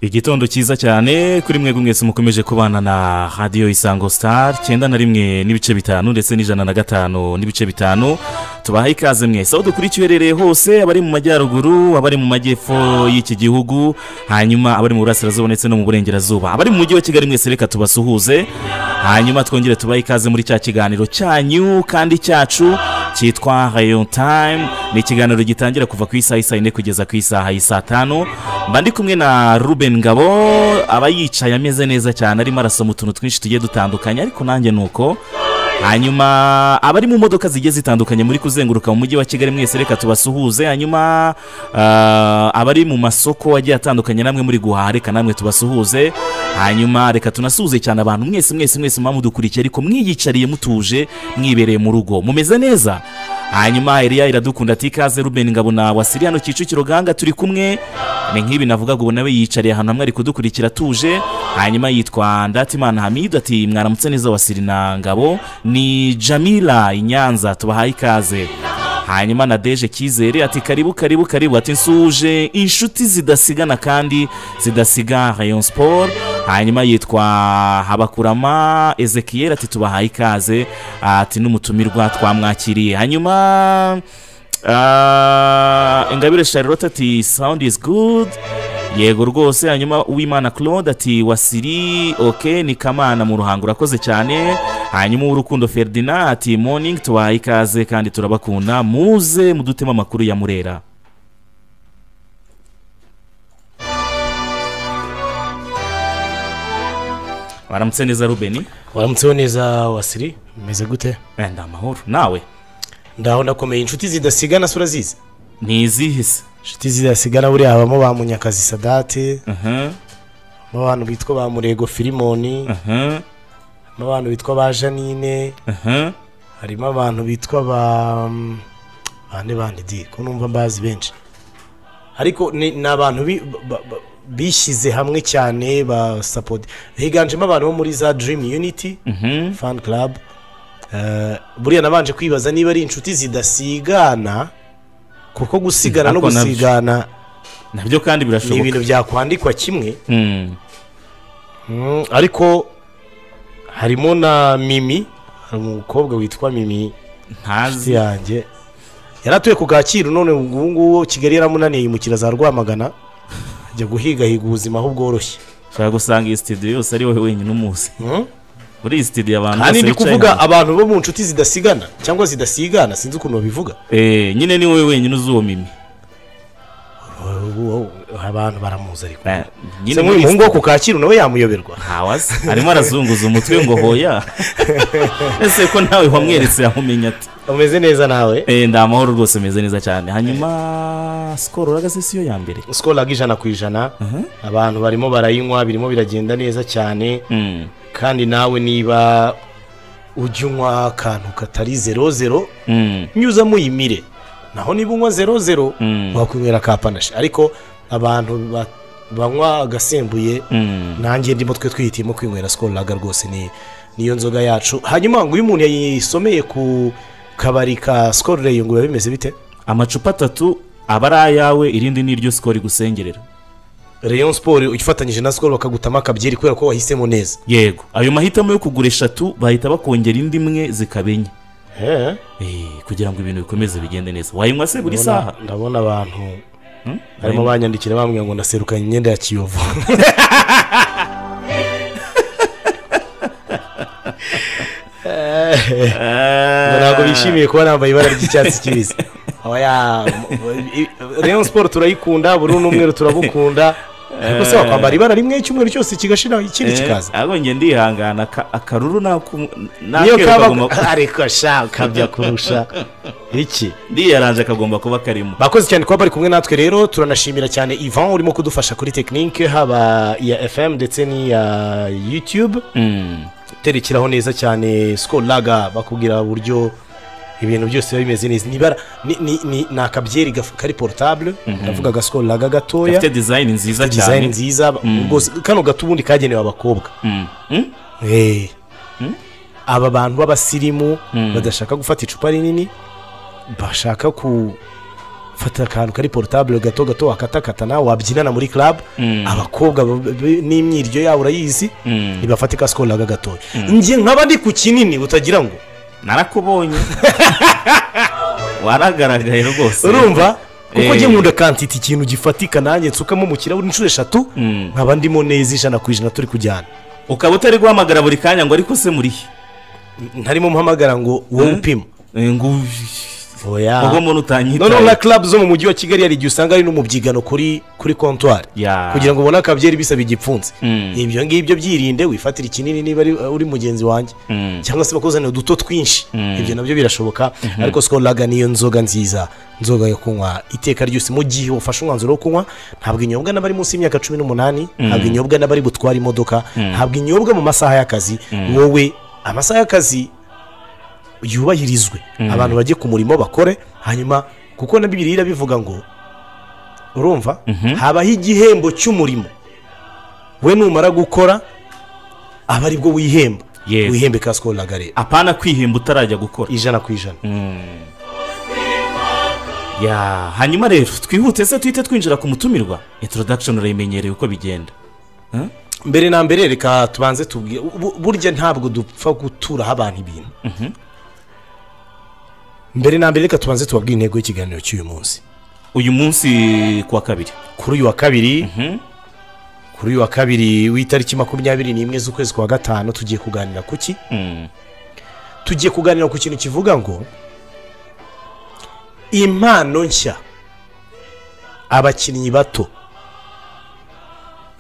igitondo cyiza cyane kuri mwe mwese mukomeje kubana na radiyo isango sitari icyenda na rimwe n'ibice bitanu ndetse n'ijana na gatanu n'ibice bitanu tubahaye ikaze mwese aho dukurikiye uherereye hose abari mu majyaruguru abari mu majyepfo y'iki gihugu hanyuma abari mu burasirazuba ndetse no mu burengerazuba abari mu mujyi wa kigali mwese reka tubasuhuze hanyuma twongere tubahe ikaze muri cya kiganiro cyanyu kandi cyacu cyitwa rayo tayimu ni ikiganiro gitangira kuva ku isaha isa yine kugeza ku isaha isa tanu mba ndi kumwe na ruben ngabo aba yicaye ameze neza cyane arimo arasoma utuntu twinshi tugiye dutandukanye ariko nanjye ni uko hanyuma abari mu modoka zigiye zitandukanye muri kuzenguruka mu mujyi wa kigali mwese reka tubasuhuze hanyuma abari mu masoko agiye atandukanye namwe muri guhaha reka namwe tubasuhuze hanyuma reka tunasuhuze cyane abantu mwese mwese mwese muba mudukurikiye ariko mwiyicariye mutuje mwibereye mu rugo mumeze neza hanyuma eriya iradukunda ati ikaze ruben ngabo na wasiriya hano kicukiro gahanga turi kumwe ni nk'ibi navuga ngo nawe yiyicariye ahantu hamwe ari kudukurikira atuje hanyuma yitwa ndatimana hamidu ati mwaramutse neza wasiri na ngabo ni jamila i nyanza tubahaye ikaze hanyuma na deje cyizere ati karibu karibu karibu ati nsuje inshuti zidasigana kandi zidasiga rayon siporo hanyuma yitwa habakurama ezekiyeri ati tubahaye ikaze ati n'umutumirwa twamwakiriye hanyuma ingabire charlotte ati sound is good yego rwose hanyuma uwimana claude ati wasiri oke ni kamana mu ruhango urakoze cyane hanyuma uw'urukundo ferdinand ati morning tubahaye ikaze kandi turabakunda muze mudutemo amakuru ya murera waramutse neza rubeni waramutseho neza wasiri umeze gute wenda amahoro nawe ndaho ndakomeye inshuti zidasigana se urazizi ni izihe se inshuti zidasigana buriya habamo ba munyakazi sadate habamo abantu bitwa ba murego filimoni harimo abantu bitwa ba janine harimo abantu bitwa ba bande bande di ko numva mbazi benshi ariko ni ni abantu bi- ba- ba- bishyize hamwe cyane ba sapoti higanjemo abantu bo muri za dirimu yuniti fani club Eh, buriya nabanje kwibaza niba ari inshuti zidasigana kuko gusigana no Ako nabyo. gusigana nabyo kandi ni birashoboka ibintu byakwandikwa kimwe Mm. Mm, ariko harimo na mimi hari umukobwa witwa mimi inshuti ntazi yanjye yari atuye ku kacyiru none ubu ngubu kigali yaramunaniye yimukira za rwamagana ajya guhigahiga ubuzima aho bworoshye ushobora gusanga iyi sitidiyo yose ari wowe wenyine umuzi Mm? muri iyi sitidiyo abantu kandi ndi bicaye kuvuga hamwe. abantu bo mu nshuti zidasigana cyangwa zidasigana sinzi ukuntu babivuga Eh, nyine ni wowe wenyine uzi uwo mimi Ubu- ubu abantu baramuzi ariko Eh, se nyine muri nk'uyu iyi muhungu wo ku kacyiru nawe yamuyoberwa ntawazi arimo arazunguza umutwe ngo hoya ese ko nawe wamweretse yamumenya ati umeze neza nawe Eh, ndi amahoro rwose ameze neza cyane hanyuma sikoro uragaze si yo ya mbere sikoro ijana ku ijana abantu barimo barayinywa birimo biragenda neza cyane Mm. kandi nawe niba ujya unywa akantu katari zero zero Mm. nyuza muyimire naho niba unywa zero zero Mm. wakwinywera ka panashi ariko abantu ba- banywa agasembuye Mm. nanjye ndimo twe twihitiyemo kwinywera sikoro laga rwose ni niyo nzoga yacu hanyuma ngo iyo umuntu yayisomeye ku kabari ka sikoro reyo ngo biba bimeze bite amacupa atatu aba ari ayawe irindi ni iryo sikoro igusengerera reyo siporo ufatanyije na sikoro bakagutamo akabyeri kubera ko wahisemo neza yego ayo mahitamo yo kugura eshatu bahita bakongera indi imwe zikaba enye Eh, kugira ngo ibintu bikomeze bigende neza wayinywa se buri saha Ndabona- ndabona abantu barimo banyandikira bambwira ngo naserukanye imyenda ya kiyovu Eh, ntabwo bishimiye kuba nambaye ibara ry'icyatsi kibisi Oya, i- rayon siporo turayikunda burundu n'umweru turabukunda ariko se wakwambara ibara rimwe cyumweru cyose kigashira ikindi kikaza ahubwo njye ndihangana aka- akaruru n'aku- niyo n'akeru kaba kagomba ariko sha ukabya kurusha iki ndiyaranje kagomba kuba karimo bakoze cyane kuba bari kumwe natwe rero turanashimira cyane ivan urimo kudufasha kuri tekinike haba iya fm ndetse n'iya yutube Mm. uterekeraho neza cyane sikoro laga bakubwira uburyo ibintu byose biba bimeze neza nibara ni, ni, ni, ni akabyeri gaf- kari porotable ndavuga agasikoro laga gatoya gafite dizayini nziza dizayini cyane nziza rwose kano gato ubundi kagenewe abakobwa Mm. Mm? Eh. aba bantu b'abasirimu badashaka gufata icupa rinini bashaka ku fata akantu kari porotabure gato gato wakatakata nawe wabyinana muri club abakobwa b- b- n'imyiryo yabo urayizi Mm. ntibafate kasikoro naga gatoya njye nkaba ndi ku kinini utagira ngo narakubonye waragaragaye rwose urumva kuko Eh. njye nkunda kantiti ikintu gifatika nanjye nsukamo mu kirahuri inshuro eshatu Mm. nkaba ndimo neza ijana ku ijana turi kujyana ukaba utari guhamagara buri kanya ngo ariko se muri he ntarimo mpamagara ngo wowe upima Eh, ngo oya ubwo muntu noneho na utanyitaye club zo mu mujyi wa kigali hari igihe usanga hari n'umubyigano kuri kuri kontwari Ya. kugira ngo ubone akabyeri bisaba igipfunsi Mm. ibyo ngibyo byirinde wifatire ikinini niba ari- uri mugenzi wanjye Mm. cyangwa se bakuzanira uduto twinshi Mm. ibyo nabyo birashoboka ariko sikolaga niyo nzoga nziza nzoga yo kunywa iteka ryose mu gihe ufashe umwanzuro wo kunywa ntabwo inyobwa n'abari munsi y'imyaka cumi n'umunani ntabwo inyobwa n'abari butware imodoka ntabwo inyobwa mu masaha y'akazi wowe amasaha y'akazi yubahirizwe abantu bajye ku murimo bakore hanyuma kuko na bibiri irabivuga ngo urumva habaho igihembo cy'umurimo we numara gukora aba aribwo wihemba Yes. wihembe kasiko rero apana kwihemba utarajya gukora ijana ku ijana Mm. Ya, hanyuma rero twihute se tuhite twinjira ku mutumirwa introduction urayimenyereye uko bigenda mbere na mbere reka tubanze tubwire bu- burya ntabwo dupfa guturaho abantu ibintu mbere na mbere reka tubanze tubabwire intego y'ikiganiro cy'uyu munsi uyu munsi ku wa kabiri kuri uyu wa kabiri Mhm. kuri uyu wa kabiri w'itariki makumyabiri n'imwe z'ukwezi kwa gatanu tugiye kuganira ku ki Mm. tugiye kuganira ku kintu kivuga ngo impano nshya abakinnyi bato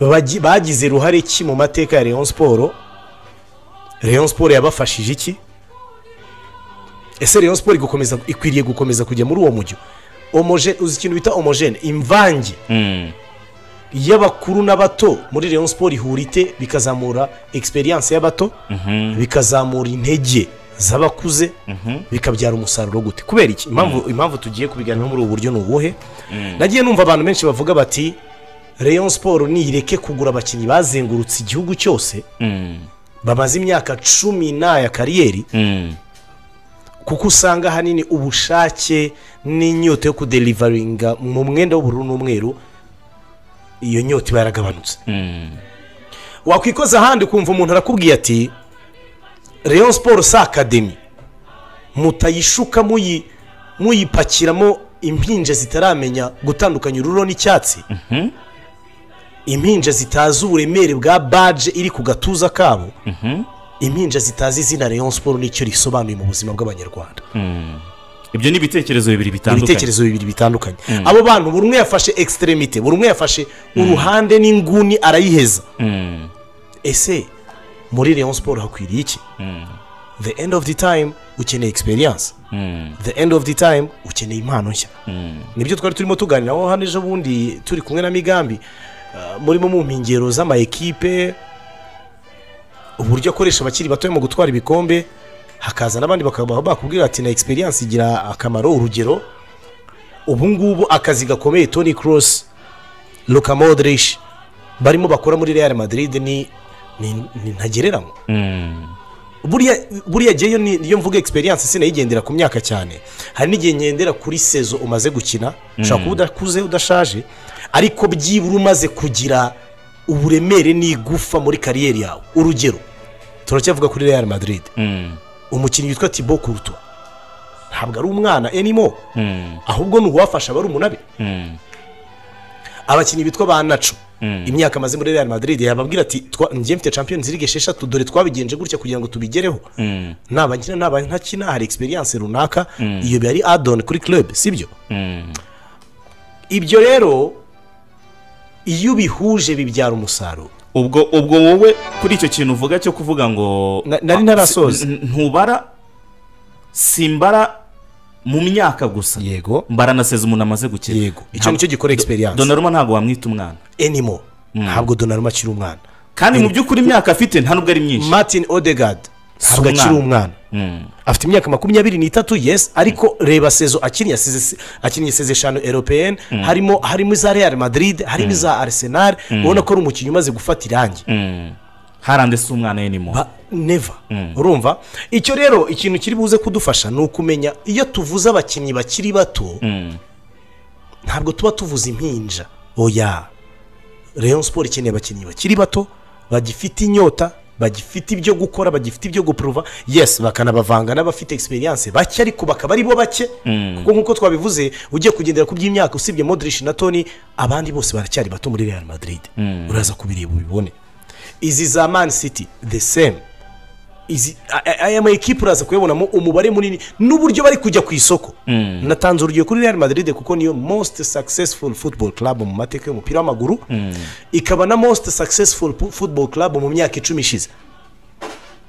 bagi- bagize ruhare ki mu mateka ya leon siporo leon siporo yabafashije iki ese leon siporo igakomeza- ikwiriye gukomeza kujya muri uwo mujyo Homoge- uzi ikintu bita omogene imvange Mm. y'abakuru n'abato muri leon siporo ihura ite bikazamura egisperiyanse y'abato bikazamura intege z'abakuze bikabyara umusaruro gute kubera iki impamvu impamvu tugiye kubiganiraho muri ubu buryo ni ubuhe nagiye numva abantu benshi bavuga bati leon siporo nireke kugura abakinnyi bazengurutse igihugu cyose Mm. bamaze imyaka cumi n'aya kariyeri Mm. kuko usanga ahanini ubushake n'inyota yo kuderivaringa mu mwenda w'ubururu n'umweru iyo nyota iba yaragabanutse Mm. wakwikoza ahandi ukumva umuntu arakubwiye ati leon siporo si akademi mutayishuka muyi- muyipakiramo impinja zitaramenya gutandukanya ururo n'icyatsi impinja zitazi uburemere bwa baje iri ku gatuza kabo impinja zitazi izina leon siporo nicyo risobanuye mu buzima bw'abanyarwanda ibyo ni ibitekerezo bibiri bitandukanye ibitekerezo bibiri bitandukanye abo bantu buri umwe yafashe ekisiteremite buri umwe yafashe uruhande n'inguni arayiheza Mm. ese muri leon siporo hakwiriye iki the end of the time ukeneye experience Mm. the end of the time ukeneye impano nshya nibyo twari turimo tuganiraho hano ejo bundi turi kumwe na migambi Uh, murimo mu mpingero z'ama ekipe uburyo akoresha abakiri batoya mu gutwara ibikombe hakaza n'abandi bakaba bakubwira ati na experience igira akamaro urugero ubu ngubu akazi gakomeye tony cross luka modric barimo bakora muri real madrid ni ni- ni ntagereranywa Mm. buriya buriya jyewe ni- niyo mvuga experience sinayigendera ku myaka cyane hari n'igihe ngendera kuri sezo umaze gukina ushobora kuba udakuze udashaje ariko byibura umaze kugira uburemere n'igufa muri kariyeri yawe urugero turacyavuga kuri real madrid Mm. umukinnyi witwa tibo kuruto ntabwo ari umwana enimo Mm. ahubwo ni uwafasha abari umunabe Mm. abakinnyi bitwa ba naco Mm. imyaka amaze muri real madrid yababwira ati "Twa- njye mfite champions league esheshatu dore twabigenje gutya kugira ngo tubigereho Mm. nabakina ntabakina hari experience runaka iyo biba ari adoni kuri club sibyo Mm. ibyo rero iyo ubihuje bibyara umusaruro ubwo ubwo wowe kuri icyo kintu uvuga cyo kuvuga ngo Na- nari ntarasoza. N- n- ntubara simbara mu myaka gusa yego mbara na seza umuntu amaze gukira yego icyo nicyo gikora experience donaruma ntabwo wamwita umwana animo ntabwo donaruma akiri umwana kandi mu by'ukuri imyaka afite nta nubwo ari myinshi martin odegaard ntabwo akiri umwana. umwana Mm. afite imyaka makumyabiri n'itatu yes ariko reba sezo akiniye seze akiniye seze eshanu eropeyeni harimo harimo iza real madrid harimo iza arsenal ubona ko ari umukinnyi umaze gufata irangi Mm. harande si umwana ye ni mo ba neva urumva icyo rero ikintu kiri buze kudufasha ni ukumenya iyo tuvuze abakinnyi bakiri bato ntabwo tuba tuvuze impinja oya Rayon siporo ikeneye abakinnyi bakiri bato bagifite inyota bagifite ibyo gukora bagifite ibyo gupuruva yesi bakanabavanga n'abafite egisperiyanse bake ariko bakaba ari bo bake kuko nk'uko twabivuze ugiye kugendera ku by'imyaka usibye modirishi na toni abandi bose baracyari bato muri real madrid uraza kubireba ubibone izi za mani siti the same izi a- a- aya ma ekipa uraza kuyabonamo umubare munini n'uburyo bari kujya ku isoko natanze urugero kuri real madrid kuko niyo most successful football club mu mateka y'umupira w'amaguru ikaba na most successful pu- football club mu myaka icumi ishize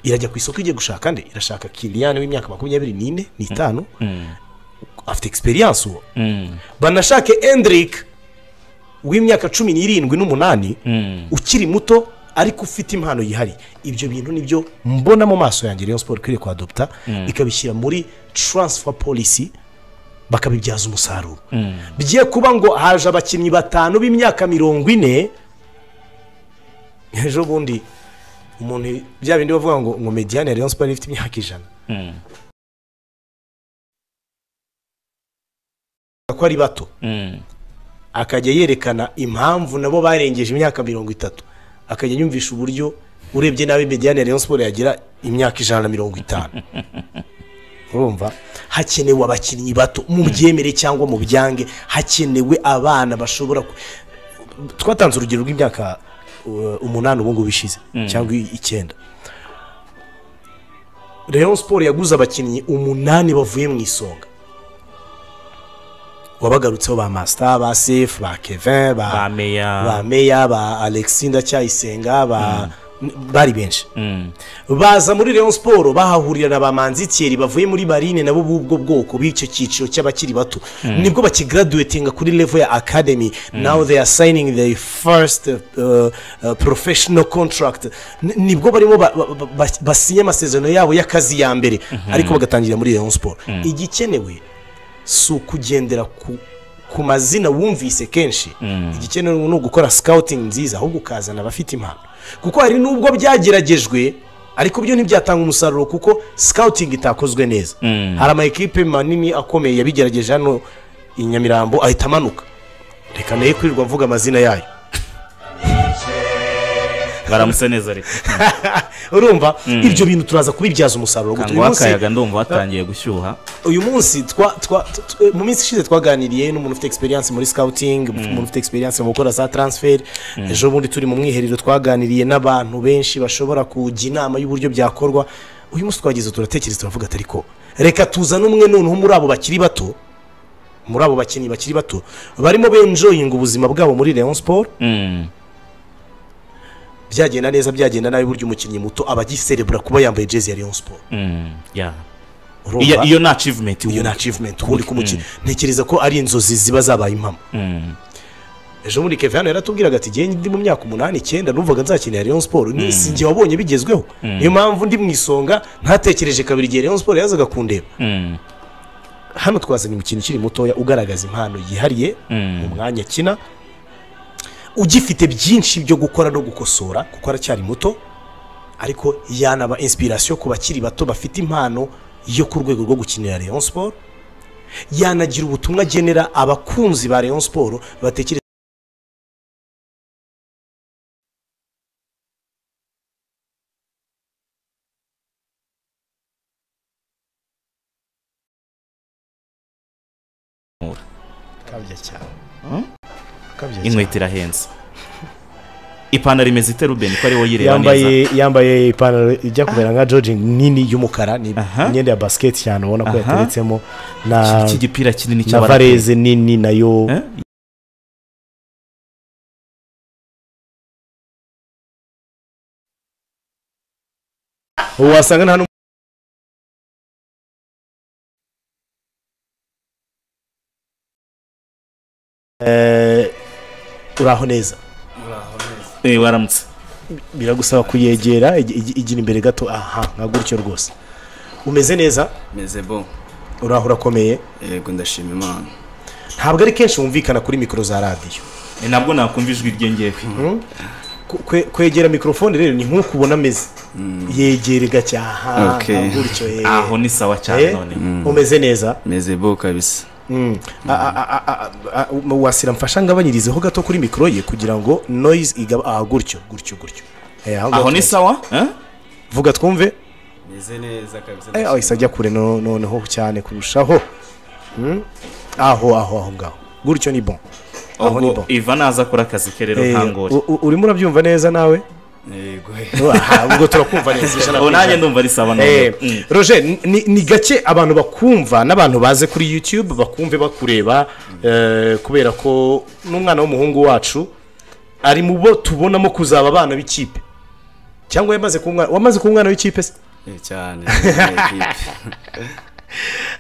irajya ku isoko igiye gushaka nde irashaka kiriyani w'imyaka makumyabiri n'ine n'itanu afite egisperiyanse uwo banashake endirike w'imyaka cumi n'irindwi n'umunani ukiri muto ariko ufite impano yihariye ibyo bintu nibyo mbona mu maso yanjye Rayon siporo ikwiriye kuhadoputa ikabishyira muri taransifa polisi bakabibyaza umusaruro bigiye kuba ngo haje abakinnyi batanu b'imyaka mirongo ine ejo bundi umuntu bya bindi bavuga ngo ngo mediyane ya Rayon siporo ifite imyaka ijana ko ari bato akajya yerekana impamvu nabo barengeje imyaka mirongo itatu akajya yumvisha uburyo urebye nabi mediyane ya Rayon siporo yagira imyaka ijana na mirongo itanu urumva hakenewe abakinnyi bato mu byemere cyangwa mu byange hakenewe abana bashobora ku- twatanze urugero rw'imyaka uh, umunani ubu ngubu ishize cyangwa i- icyenda Rayon siporo yaguze abakinnyi umunani bavuye mu isonga wabagarutseho ba masita ba sefu ba kevin ba ba bameya meya ba alexi ndacyayisenga ba bari benshi baza muri leon siporo bahahurira na ba manzitiyeri bavuye muri barine nabo b'ubwo bwoko b'icyo cyiciro cy'abakiri bato nibwo bakigaraduwetinga kuri levo ya academy now they are signing the first uh, uh, professional contract N- nibwo barimo ba- ba- ba- ba- basinye amasezerano yabo y'akazi ya mbere ariko bagatangira muri leon siporo igikenewe si ukugendera ku ku mazina wumvise kenshi igikenewe ni ugukora sikawutingi nziza ahubwo ukazana abafite impano kuko hari n'ubwo byageragejwe ariko byo ntibyatanga umusaruro kuko sikawutingi itakozwe neza hari ama ekipe manini akomeye yabigerageje hano i nyamirambo ahita amanuka reka nayo kwirirwa mvuga amazina yayo baramutse neza rero urumva ibyo bintu turaza kubibyaza umusaruro Gusa uyu kangwa munsi- akayaga ndumva hatangiye gushyuha uyu munsi twa twa tu- tu- mu minsi ishize twaganiriye n'umuntu ufite egisperiyanse muri sikawutingi umuntu ufite egisperiyanse mu gukora za taransiferi ejo bundi turi mu mwiherero twaganiriye n'abantu benshi bashobora kujya inama y'uburyo byakorwa uyu munsi twageze turatekereza turavuga ati ariko reka tuzane umwe noneho muri abo bakiri bato muri abo bakinnyi bakiri bato barimo benjoyinga ubuzima bwabo muri leon siporo Mm. byagenda neza byagenda nabi burya umukinnyi muto aba agiserebura kuba yambaye jezi ya leon siporo Mm. Yeah. Urumva? Iyo- iyo ni acivumenti iyo ni acivumenti ubundi ku mukinnyi ntekereza ko ari inzozi ziba zabaye impamo ejo bundi kevin hano yaratubwiraga ati igihe ndi mu myaka umunani icyenda numvaga nzakenera Rayon siporo n'isinge wabonye bigezweho niyo mpamvu ndi mu isonga ntatekereje kabiri igihe Rayon siporo yazaga kundeba hano twazanye umukinnyi ukiri mutoya ugaragaza impano yihariye mu mwanya akina ugifite byinshi byo gukora no gukosora kuko aracyari muto ariko yanaba inspiration ku bakiri bato bafite impano yo ku rwego rwo gukinira Rayon siporo yanagira ubutumwa agenera abakunzi ba Rayon siporo batekereza kabya cyane kabya inkweto irahenze ipantaro imeze ite rubeni ko ari wowe uyireba neza yambaye yambaye ipantaro ijya kumera nka jojingi nini y'umukara ni Aha. imyenda ya basiketi cyane ubona ko Aha. yateretsemo na iki gipira kinini na cy'abaraperi vareze nini nayo Eh? wasanga nta n'umu- Eh, uraho neza Eh, waramutse biragusaba kuyegera ig- ig- igira imbere gato aha nka gutyo rwose umeze neza meze bo uraho urakomeye yego ndashima imana ntabwo ari kenshi wumvikana kuri mikoro za radiyo Eh, ntabwo nakumva ijwi ryengewe Ku- kwe- kwegera mikorofone rero ni nk'uko ubona ameze yegere gake aha Okay. nka gutyo eh. aho ni sawa cyane Eh, none umeze neza meze bo kabisa Mm. A- a- a- a- a- a- mu- wasira mfasha ngabanyirizeho gato kuri mikoro ye kugira ngo noise igaba aha gutyo gutyo gutyo Eh, aho ni ngaho sawa eh? vuga twumve meze neza kabisa Eh, ahise ajya kure no- noneho cyane kurushaho Mm. aho aho aho ngaho gutyo ni bon aho ni ubwo bon iva naza akora akazi ke rero Eh, ntangore u- u- urimo urabyumva neza nawe yego Aha, ubwo turakumva neza ijana ku ubu nanjye ijana. ndumva ari sawa Eh, nawe Mm. roger ni- ni ni gake abantu bakumva n'abantu baze kuri youtube bakumve bakureba eh, kubera ko n'umwana w'umuhungu wacu ari mu bo tubonamo kuzaba abana b'ikipe cyangwa yamaze kuba umwana wamaze kuba umwana w'ikipe se Eh, cyane eh,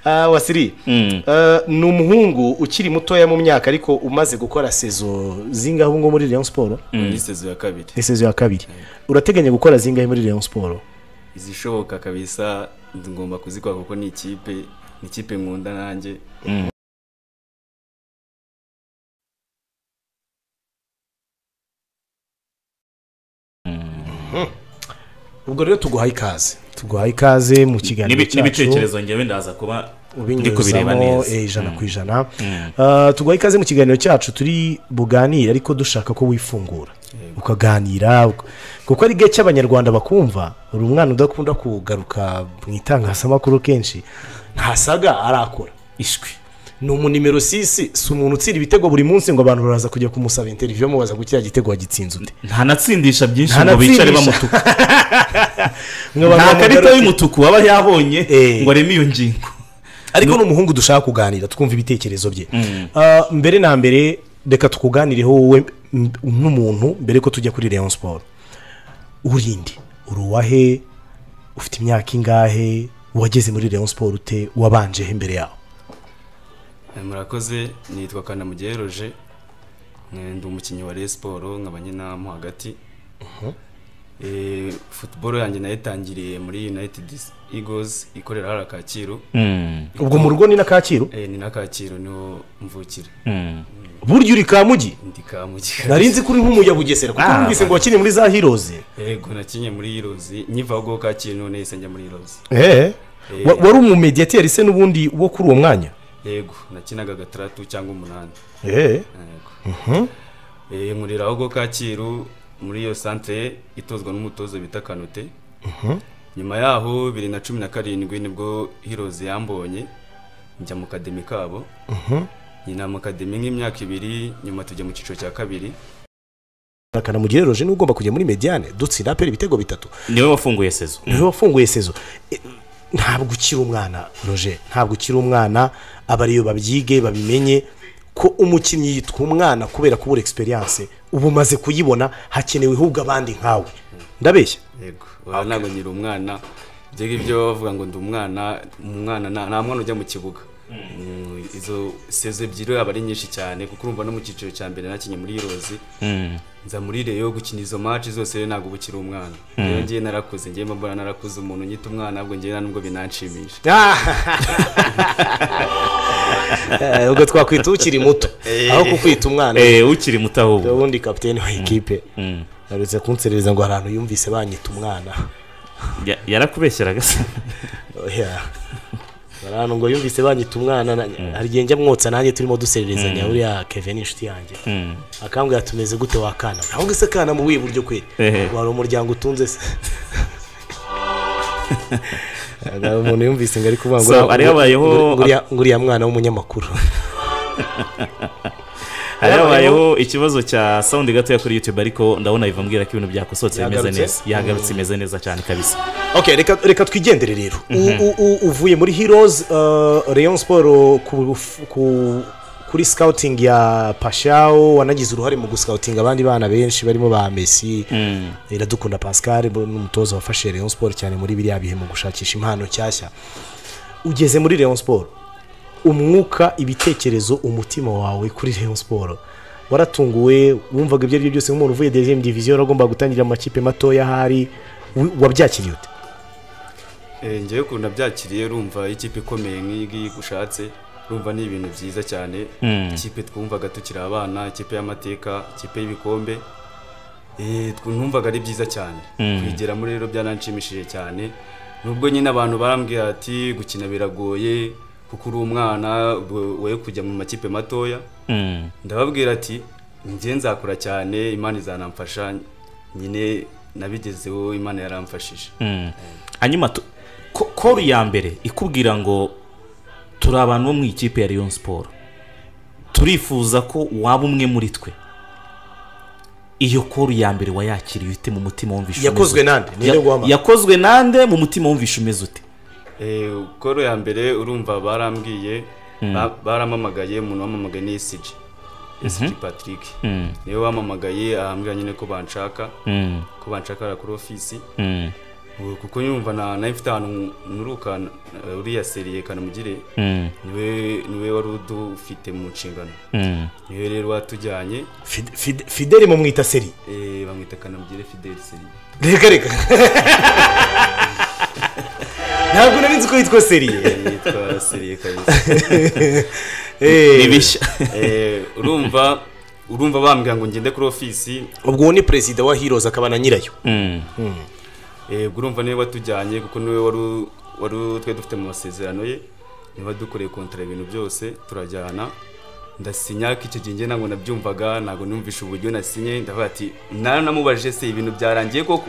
Ah, wasiri Mm. Eh, ni umuhungu ukiri mutoya mu myaka ariko umaze gukora sezo zingahe ngo muri Rayon Sport ni sezo ya kabiri ni sezo ya kabiri urateganya gukora zingahe muri Rayon Sport izishoboka kabisa ngomba kuzikora kuko ni ikipe ni ikipe nkunda nanjye ubwo rero tuguhaye ikaze tuguhaye ikaze mu kiganiro N'ibi- cyacu n'ibitekerezo ngewe ndaza kuba ndi kubireba ubinyuzamo neza eh, ijana ku ijana Eh, tuguhaye ikaze mu kiganiro cyacu turi buganire ariko dushaka ko wifungura ukaganira uk- kuko ari gake abanyarwanda bakumva uri umwana udakunda kugaruka mu itangazamakuru kenshi ntasaga arakora ishwi ni umunimero sisi si umuntu utsira ibitego buri munsi ngo abantu baraza kujya kumusaba interiviyo mubaza ko kiriya gitego wagitsinze ute ntanatsindisha byinshi ngo Ntanatsindisha. bicare bamutuka Nkabanza nta karita bamugarura- y'umutuku aba yabonye Eh. ngo areme iyo ngingo ariko ni umuhungu dushaka kuganira twumva ibitekerezo bye Ah, mbere na mbere reka tukuganireho wowe m- nk'umuntu mbere ko tujya kuri leon siporo urinde uri uwahe ufite imyaka ingahe wageze muri leon siporo ute wabanje he mbere yawe Eh, murakoze nitwa kanamugiye roje Eh, ndi umukinnyi wa Rayon siporo nkaba nyina mo hagati Eh, football yanjye nayitangiriye muri united eagles ikorera hariya kacyiru ubwo mu rugo ni na kacyiru Eh, ni na kacyiru niho mvukira burya uri kamugi ndi kamugiye nari nzi ko uri nk'umuya bugesera kuko Ah. numvise ngo wakinye muri za hiroze yego nakinye muri irozi nkivaho kacyiru none yahise njya muri irozi Wa- wari umumediyateri se n'ubundi wo kuri uwo mwanya yego nakinaga gatandatu cyangwa umunani yego Eh, nkurira ahubwo kacyiru muri iyo santere itozwa n'umutoza bita kanote nyuma yaho bibiri na cumi na karindwi nibwo hirozi yambonye njya mu kademi kabo nyina mu kademi nk'imyaka ibiri nyuma tujya mu cyiciro cya kabiri kanamugire roje niwe ugomba kujya muri mediyane dutsinda apera ibitego bitatu niwe wafunguye sezo niwe wafunguye sezo E, ntabwo ukiri umwana roje ntabwo ukiri umwana abariyo babyige babimenye ko umukinnyi yitwa umwana kubera kubura egisperiyanse ubu umaze kuyibona hakenewe ahubwo abandi nkawe ndabeshya yego oya ntabwo nyiri umwana ibyo ngibyo bavuga ngo ndi umwana umwana nta nta mwana ujya mu kibuga Mm, izo sezo ebyiri aba ari nyinshi cyane kuko urumva no mu cyiciro cya mbere nakinye muri irozi nza muri reyo gukina izo maci zose rero ntabwo uba ukiri umwana rero ngiye narakuze ngiye mbona narakuze umuntu nyita umwana ahubwo ngiye nta nubwo binanshimisha Eh, ubwo twakwita ukiri muto aho kukwita umwana Eh, ukiri muto ahubwo ubundi kapitene wa ekipe yarutse kunserereza ngo hari ahantu yumvise banyita umwana Ya- yarakubeshyeraga se Oya. hari ahantu ngo yumvise banyita umwana na- hari igihe njya mwotsa nanjye turimo dusererezanya uriya kevin inshuti yanjye akambwira tumeze gute wakana ahubwo se kana mu buye buryo kweri Ehe. wari umuryango utunze se Hari umuntu yumvise ngo ari kuvuga ngo So, uriya- hari habayeho- ngo uriya- ngo uriya mwana w'umunyamakuru hari habayeho ikibazo cya sawundi gatoya kuri youtube ariko ndabona biva mbwira ko ibintu byakosotse bimeze Yagarutse? neza yagarutse imeze neza cyane kabisa okay reka reka twigendere rero U- u- u- uvuye muri heroes uh, rayon siporo ku, ku, kuri scouting ya pashao wanagize uruhare mu guscouting abandi bana benshi barimo ba messi iradukunda pascal bo- n'umutoza wafashe rayon siporo cyane muri biriya bihe mu gushakisha impano nshyashya ugeze muri rayon siporo umwuka ibitekerezo umutima wawe kuri rayon siporo waratunguwe wumvaga ibyo ari byo byose nk'umuntu uvuye deuxième division uragomba gutangira mu makipe matoya ahari wi- wabyakiriye ute Eh, ngewe ukuntu nabyakiriye urumva ikipe ikomeye nk'iyi ngiyi ushatse urumva ni ibintu byiza cyane ikipe twumvaga tukiri abana ikipe y'amateka ikipe y'ibikombe Eh, tw- numvaga ari byiza cyane kuyigeramo rero byaranshimishije cyane nubwo nyine abantu barambwira ati gukina biragoye kuko uri umwana we- we kujya mu makipe matoya Mm. ndababwira ati njye nzakura cyane imana izanamfasha nyine nabigezeho imana yaramfashije Mm. hanyuma tu- ko- koru ya mbere ikubwira ngo turi abantu bo mu ikipe ya Rayon siporo turifuza ko waba umwe muri twe iyo koru ya mbere wayakiriye ute mu mutima wumvisha umeze Yakozwe ute? nande? Ninde Ya- guhamagara? yakozwe nande mu mutima wumvisha umeze ute Eh, koro ya mbere urumva barambwiye ba- baramamagaye umuntu wamamagaye ni ECG ECG Patrick Mm. niwe wamamagaye ahambwira nyine ko banshaka Mm. ko banshakara kuri ofisi Mm. Ubu kuko nyumva na nayo mfite ahantu nturuka eh, uriya seriye kanamugire Mm. niwe niwe wari udufite mu nshingano Mm. niwe rero watujyanye Fide- Fide- fideli mumwita seri eh, bamwita kanamugire Fidel seriye reka reka ntabwo nari nzi ko yitwa seri yitwa seriye kabisa Ni bishya Eh, urumva urumva bambwira ngo ngende kuri ofisi ubwo uwo ni perezida wa hiroza akaba na nyirayo Mm. Eh, ubwo urumva niwe watujyanye kuko niwe wari u- wari u- twari dufite mu masezerano ye niba dukoreye kontara ibintu byose turajyana ndasinya ko icyo gihe njye ntabwo nabyumvaga ntabwo numvishe uburyo nasinye ndavuga ati nawe namubajije se ibintu byarangiye koko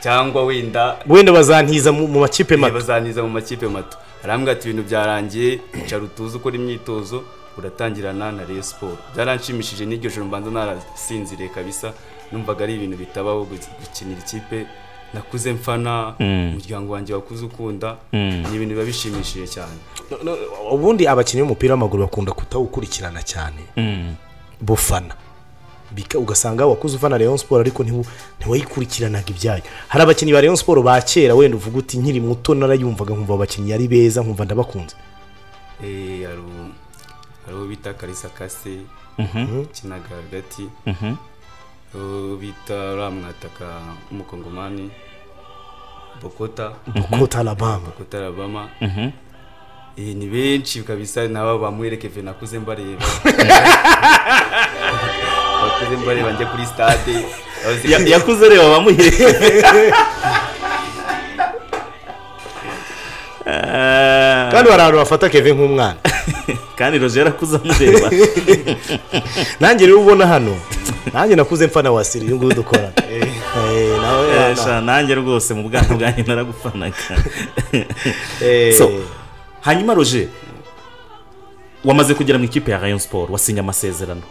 cyangwa wenda wenda bazantiza mu mu makipe mato bazaniza mu makipe mato arambwira ati ibintu byarangiye icara utuze ukora imyitozo uratangirana na Rayon Sport byaranshimishije n'iryo joro mbanza narasinziriye kabisa numvaga ari ibintu bitabaho gu- gukinira ikipe nakuze mfana umuryango wanjye wakuze ukunda ni ibintu biba bishimishije cyane No- no, ubundi abakinnyi b'umupira w'amaguru bakunda kutawukurikirana cyane Mm. bufana Bika- ugasanga wakuze ufana Rayon Sport ariko ntiwu- ntiwayikurikiranaga ibyayo hari abakinnyi ba Rayon Sport ba kera wenda uvuga uti nkiri muto narayumvaga nkumva abakinnyi ari beza nkumva ndabakunze Eh, hari u- hari uwo bita karisa kase ukinaga hagati uwo bita uriya mwataka w'umukongomani bokota ko Alabama Kota Alabama Eh, ni benshi kabisa nabo bamwereke ive nakuze mbareba nakuze mbareba njya kuri stade Abazi- Ya- yakuze reba bamuhereye kandi hari abantu bafata Kevin nk'umwana kandi roje yarakuze amureba nanjye rero ubona hano nanjye nakuze mfana wa Siri uyu nguyu dukora Eh, nawe Eh, wana. sha, nanjye rwose mu bwana bwanjye naragufanaga Eh, So, hanyuma roje wamaze kugera mu ikipe ya rayon siporo wasinye amasezerano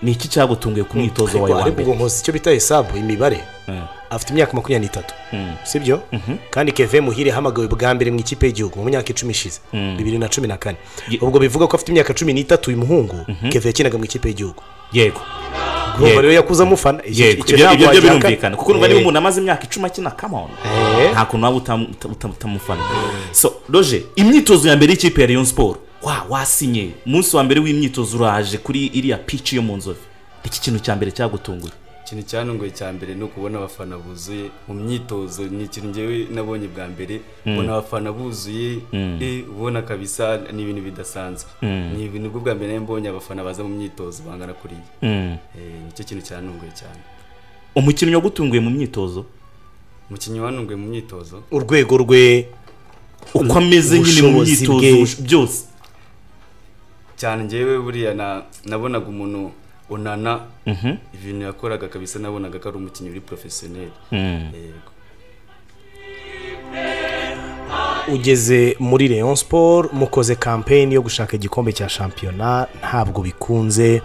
ni iki cyagutunguye ku mwitozo wawe ariko wa ariko mbere ubwo nkoze icyo bita hesabu imibare Mm. afite imyaka makumyabiri n'itatu sibyo kandi Kevin Muhire yahamagawe bwa mbere mu ikipe y'igihugu mu myaka icumi ishize bibiri na cumi na kane Ye- ubwo bivuga ko afite imyaka cumi n'itatu uyu muhungu Kevin yakinaga mu ikipe y'igihugu yego urumva rero yakuze amufana Icyo- yego icyo ibyo ntabwo ibyo byo wabyaka- birumvikana kuko niba Eh, niba umuntu amaze imyaka icumi akina kamoni Eh. nta kuntu waba utam- uta- uta- utamufana so roje imyitozo ya mbere y'ikipe ya rayon siporo wa wasinye umunsi wa mbere w'imyitozo uraje kuri iriya pici yo mu nzovu iki kintu cya mbere cyagutunguye ikintu cyantunguye cya mbere ni ukubona abafana buzuye mu myitozo ni ikintu ngewe nabonye bwa mbere ubona abafana buzuye eh, ubona kabisa ni ibintu bidasanzwe ni ibintu bwo bwa mbere nari mbonye abafana baza mu myitozo bangana kuriya Eh, nicyo kintu cyantunguye cyane umukinnyi wagutunguye mu myitozo umukinnyi wantunguye mu myitozo urwego rwe uko ameze nyine mu Ubushobozi myitozo bwe. ubush- byose cyane njyewe buriya na- nabonaga umuntu unana ibintu yakoraga kabisa nabonaga ko ari umukinnyi uri porofesiyoneri yego ugeze muri Rayon Sport mukoze kampeyini yo gushaka igikombe cya shampiyona ntabwo bikunze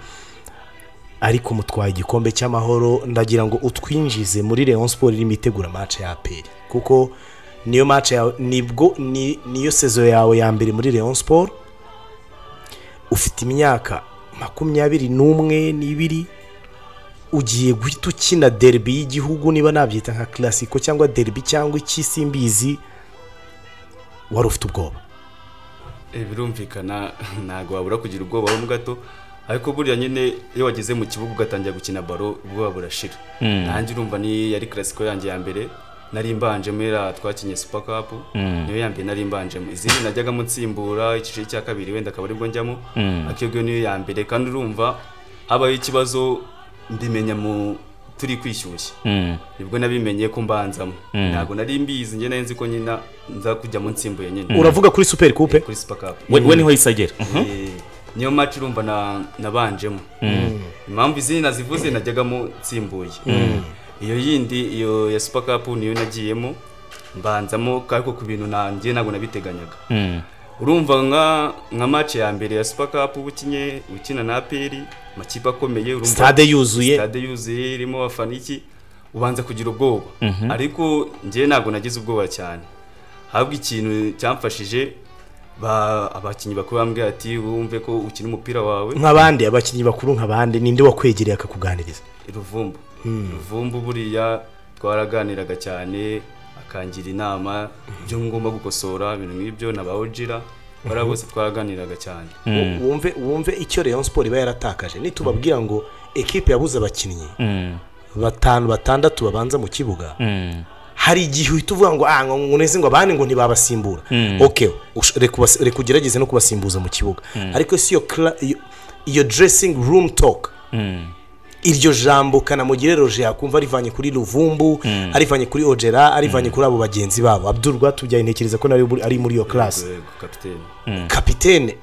ariko mutwaye igikombe cy'amahoro ndagira ngo utwinjize muri Rayon Sport irimo itegura match ya APR kuko niyo match yawe nibwo ni, niyo sezo yawe ya mbere muri Rayon Sport ufite imyaka makumyabiri n'umwe n'ibiri ugiye guhita ukina derby y'igihugu niba nabyita nka classico cyangwa derby cyangwa ikisimbizi wari ufite ubwoba Eh, birumvikana ntabwo wabura kugira ubwoba ho gato ariko buriya nyine iyo wageze mu kibuga ugatangira gukina baro ubwoba burashira nanjye urumva ni yari karasiko yanjye ya mbere nari mbanjemo era twakinye super cup niyo ya mbere nari mbanjemo izindi najyagamo nsimbura icyiciro cya kabiri wenda akaba aribwo njyamo ariko iyo ngiyo niyo ya mbere kandi urumva habayeho ikibazo mbimenya mu turi kwishyushya Mm. nibwo nabimenye ko mbanzamo Mm. ntabwo nari mbizi njye nari nzi ko nyina nza kujyamo nsimbuye nyine uravuga kuri super coupe kuri sipakapu we we niho yisagera niyo match urumva na- nabanjemo impamvu izindi nazivuze najyagamo nsimbuye iyo yindi iyo ya super cup niyo nagiyemo mbanzamo ariko ku bintu nanjye ntabwo nabiteganyaga Mm. urumva nka nka match ya mbere ya super cup uba ukinye ukina na aperi amakipe akomeye urumva stade yuzuye stade yuzuye irimo abafana iki ubanza kugira ubwoba ariko njye ntabwo nagize ubwoba cyane habwa ikintu cyamfashije ba- abakinnyi bakuru bambwira ati wumve ko ukina umupira wawe nk'abandi abakinnyi bakuru nk'abandi ninde wakwegereye akakuganiriza ruvumbu ruvumbu buriya twaraganiraga cyane akangira inama ibyo ngomba gukosora ibintu nk'ibyo na ba ojira bariya bose twaraganiraga cyane wumve wumve icyo Rayon Sport iba yaratakaje nitubabwira ngo ekipe yabuze abakinnyi Mm. batanu batandatu babanza mu kibuga Mm. hari igihe uhita uvuga ngo ah ngo neze ngo abandi ngo ntibabasimbura ok ush- reka ubas- reka ugerageze no kubasimbuza mu kibuga ariko si iyo cla- iyo- iyo dressing room talk Mm. iryo jambo kanamugire roje yakumva arivanye kuri ruvumbu arivanye kuri ojera arivanye kuri abo bagenzi babo abdul rwatubyaye ntekereza ko nawe buri- ari muri iyo class Yego, kapiteni kapitene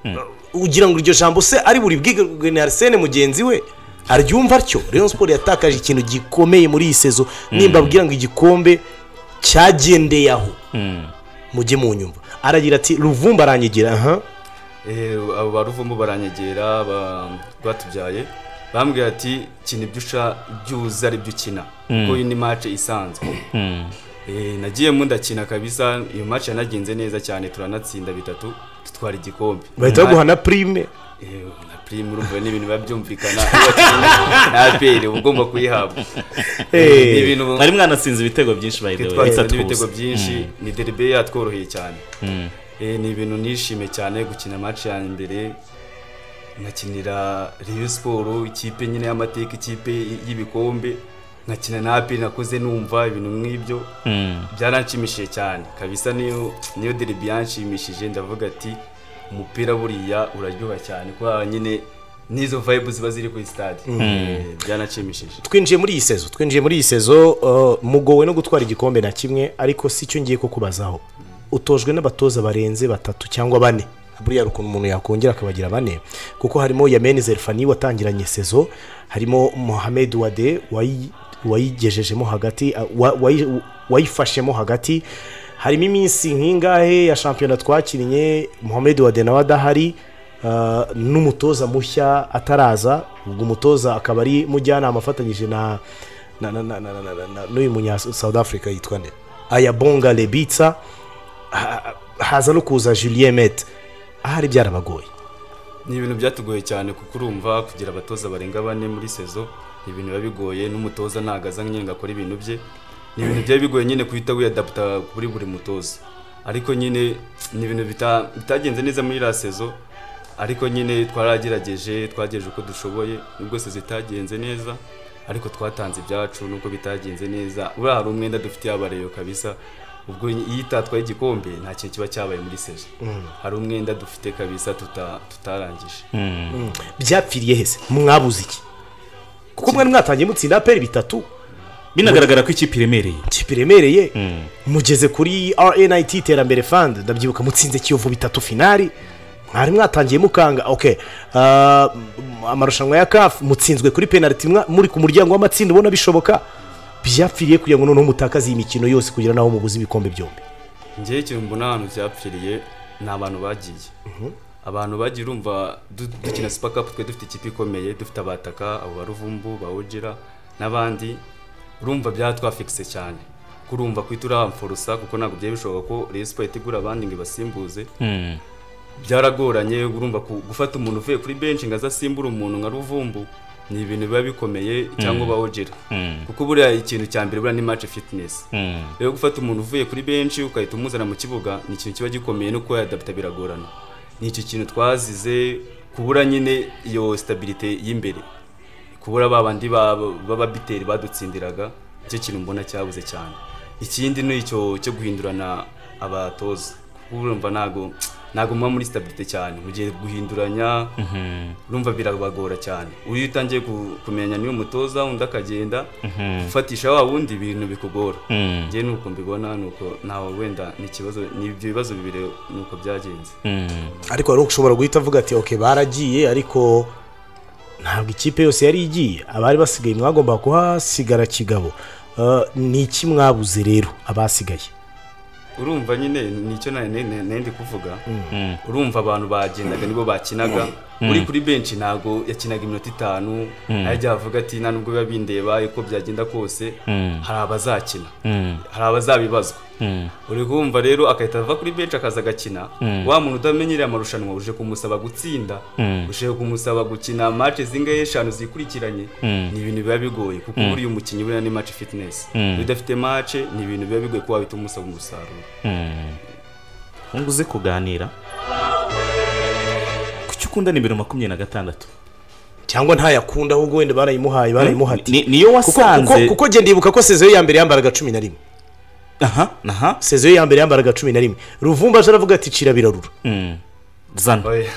ugira ngo iryo jambo se ari buri bwigwe na arsene mugenzi we aryumva atyo Rayon Sport yatakaje ikintu gikomeye muri iyi sezo nimba abwira ngo igikombe cyagendeye aho Mm. mujye mu nyumva aragira ati ruvumba aranyigira aha Eh, abo ba ruvumbu baranyegera ba- rwatubyaye bambwira ati kina ibyo usha ibyo uzi ari byo ukina kuko iyi ni mace isanzwe Mm. Eh, nagiyemo ndakina kabisa iyo mace yanagenze neza cyane turanatsinda bitatu dutwara igikombe bahita baguha na prime Eh, na prime urumva ni ibintu biba byumvikana iyo wakinnye na aperi uba ugomba kuyihabwa Eh, Ni ibintu- mwari mwanatsinze ibitego byinshi by the way twatsinze bitatu ku n'ibitego busa. byinshi ni deribe yatworoheye cyane Eh, ni ibintu nishimiye cyane gukina match ya mbere nkakinira Rayon Sport ikipe nyine y'amateka ikipe y'ibikombe nkakina na APR nakoze numva ibintu nk'ibyo Mm. byaranshimishije cyane kabisa niyo niyo deribi yanshimishije ndavuga ati umupira buriya uraryoha cyane kubera nyine n'izo vibe ziba ziri kuri stade Eh, byaranshimishije twinjiye muri iyi sezo twinjiye muri iyi sezo uh, mugowe no gutwara igikombe na kimwe ariko si cyo ngiye kukubazaho utojwe n'abatoza barenze batatu cyangwa bane buriya hari ukuntu umuntu yakongera akabagira bane kuko harimo yameni zerfani watangiranye sezo harimo mohamed wade wayi- wayigejejemo hagati uh, wa- wayi- wayifashemo hagati harimo iminsi nk'ingahe ya shampiyona twakinnye mohamed wade nawe adahari Uh, n'umutoza mushya ataraza ubwo umutoza akaba ari mujyanama afatanyije na na- na- na- na- na- na- na- n'uyu munya south africa yitwa nde ayabonga lebitsa ha- haza no kuza julien met ahari byarabagoye ni ibintu byatugoye cyane kuko urumva kugira abatoza barenga bane muri sezo ni ibintu biba bigoye n'umutoza ntabwo aza nyine ngo akore ibintu bye ni ibintu byaba bigoye nyine guhita wiyadaputa kuri buri mutoza ariko nyine ni ibintu bita- bitagenze neza muri iriya sezo ariko nyine twaragerageje twagejeje uko dushoboye nubwo sezo itagenze neza ariko twatanze ibyacu nubwo bitagenze neza uriya hari umwenda dufitiye abareyo kabisa ubwo iyo itatwaye igikombe nta kintu kiba cyabaye muri sezo hari umwenda dufite kabisa tuta- tutarangije byapfiriye hese mwabuze iki kuko mwari mwatangiye mutsinda aperi bitatu binagaragara ko ikipe iremereye kipe iremereye mugeze kuri rnit iterambere fund ndabyibuka mutsinze kiyovu bitatu finali mwari mwatangiye mukanga ok ah, m- amarushanwa ya kafu mutsinzwe kuri penaliti mwa- muri ku muryango w'amatsinda ubona bishoboka byapfiriye kugira ngo noneho mutakaze iyi mikino yose kugira naho mubuze ibikombe byombi njyewe ikintu mbona ahantu byapfiriye ni abantu bagiye abantu bagiye urumva du- dukina sipakapu twe dufite ikipe ikomeye dufite abataka abo ba ruvumbu ba ojira n'abandi urumva byatwafikise cyane kurumva kwita urahamforosa kuko ntabwo byari bishoboka ko Rayon Sport itegura abandi ngo ibasimbuze Mm. byaragoranye urumva ku- gufata umuntu uvuye kuri benshi ngo aze asimbure umuntu nka ruvumbu ni ibintu biba bikomeye cyangwa ba ojira Mm. kuko buriya ikintu cya mbere buriya ni match fitness Mm. rero gufata umuntu uvuye kuri benshi ukahita umuzana mu kibuga ni ikintu kiba gikomeye no kuba yadaputa biragorana ni icyo kintu twazize kubura nyine iyo stabilite y'imbere kubura ba bandi ba- b'ababiteri badutsindiraga nicyo kintu mbona cyabuze cyane ikindi ni icyo cyo guhindurana abatoza kuko urumva ntabwo ntabwo muba muri sitabirite cyane mugiye guhinduranya urumva birabagora cyane iyo utangiye ku- kumenya niyo mutoza undi akagenda ufatisha wa wundi ibintu bikugora Mm. njyewe nuko mbibona nuko ntawe wenda ni ikibazo ni ibyo bibazo bibiri nuko byagenze Mm. ariko wari ushobora guhita avuga ati oke baragiye ariko ntabwo ikipe yose yari igiye abari basigaye mwagomba kuhasigara kigabo Eh, ni iki mwabuze rero abasigaye urumva nyine nicyo nandi kuvuga Mm. urumva abantu bagendaga nibo bakinaga uri kuri benshi ntabwo yakinaga iminota itanu ajya avuga ati nta nubwo biba bindeba uko byagenda kose Mm. hari abazakina Mm. hari abazabibazwa Mm. uri kumva rero agahita ava kuri benshi akaza agakina wa muntu utamenyereye amarushanwa uje kumusaba gutsinda Mm. uje kumusaba gukina match zingahe eshanu zikurikiranye Mm. ni ibintu biba bigoye kuko buriya umukinnyi buriya ni match fitness Mm. iyo udafite match ni ibintu biba bigoye ko wahita umusaba umusaruro Mm. Ngo uze kuganira kuki ukunda nimero makumyabiri na gatandatu cyangwa ntayakunda ahubwo wenda barayimuhaye barayimuhati Ni- niyo Kuko- kuko- wasanze kuko genda ibuka ko sezeyo ya mbere yambaraga cumi na rimwe aha aha sezeyo ya mbere yambaraga cumi na rimwe ruvumba aje aravuga ati cira birarura Mm. zana Oya.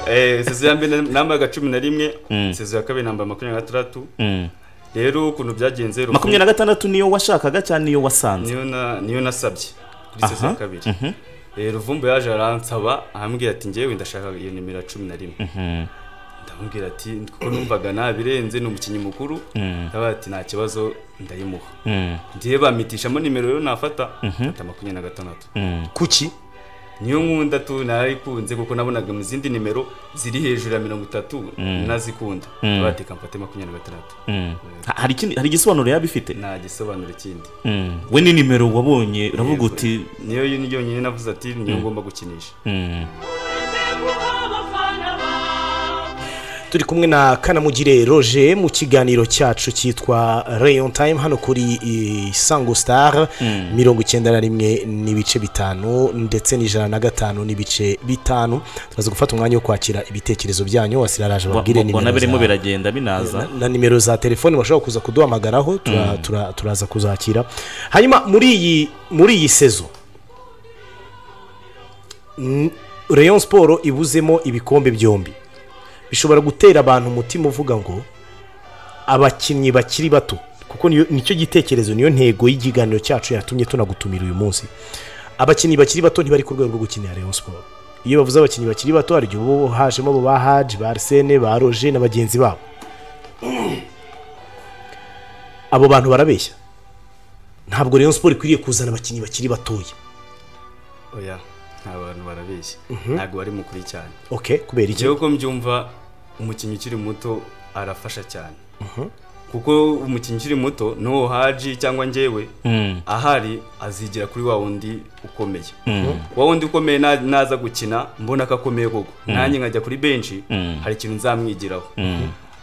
Eh, sezo ya mbere nambaga cumi na rimwe sezo ya kabiri namba makumyabiri na gatandatu Mm. rero ukuntu byagenze Rufunga- makumyabiri na gatandatu niyo washakaga cyangwa niyo wasanze niyo na niyo nasabye kuri sezo ya Aha, kabiri Eh, ruvumbu yaje aransaba arambwira ati ngewe ndashaka iyo nimero ya cumi na rimwe ndamubwira ati kuko numvaga nabirenze ni umukinnyi mukuru ndabaga ati nta kibazo ndayimuha Mm. ngiye bamitishamo nimero rero nafata mfata makumyabiri na gatandatu Mm. kuki niyo nkunda tu narayikunze kuko nabonaga mu zindi nimero ziri hejuru ya mirongo itatu nazikunda abateka mfate makumyabiri na gatandatu Mm. Ha- hari ikindi- hari igisobanuro yaba ifite nta gisobanuro kindi Mm. we ni nimero wabonye uravuga uti niyo yonyine navuze ati niyo ngomba gukinisha Mm. turi kumwe na kanamugire roger mu kiganiro cyacu cyitwa rayon time hano kuri eh, sango star mirongo icyenda na rimwe n'ibice bitanu ndetse n'ijana na gatanu n'ibice bitanu tumaze gufata umwanya wo kwakira ibitekerezo byanyu wasiraraje Wa- babwire mbona birimo nimero za- biragenda binaza na- na nimero za telefoni bashobora kuza kuduhamagaraho tura- tura- turaza kuzakira hanyuma muri iyi muri iyi sezo n- rayon siporo ibuzemo ibikombe byombi bishobora gutera abantu umutima uvuga ngo abakinnyi bakiri bato kuko niyo- nicyo gitekerezo niyo ntego y'ikiganiro cyacu yatumye tunagutumira uyu munsi abakinnyi bakiri bato ntibari ku rwego rwo gukinira rayon siporo iyo bavuze abakinnyi bakiri bato hari igihe uba hajemo abo ba haji ba arisene ba roje na bagenzi babo abo bantu barabeshya ntabwo rayon siporo ikwiriye kuzana abakinnyi bakiri batoya oya nta bantu barabeshya ntabwo bari mukuri cyane ok kubera iki igihe uko mbyumva umukinnyi ukiri muto arafasha cyane kuko umukinnyi ukiri muto n'uwo haji cyangwa njyewe Mm. ahari azigira kuri wa wundi ukomeye wa wundi ukomeye na- naza gukina mbona ko akomeye koko nanjye nkajya kuri benshi hari ikintu nzamwigiraho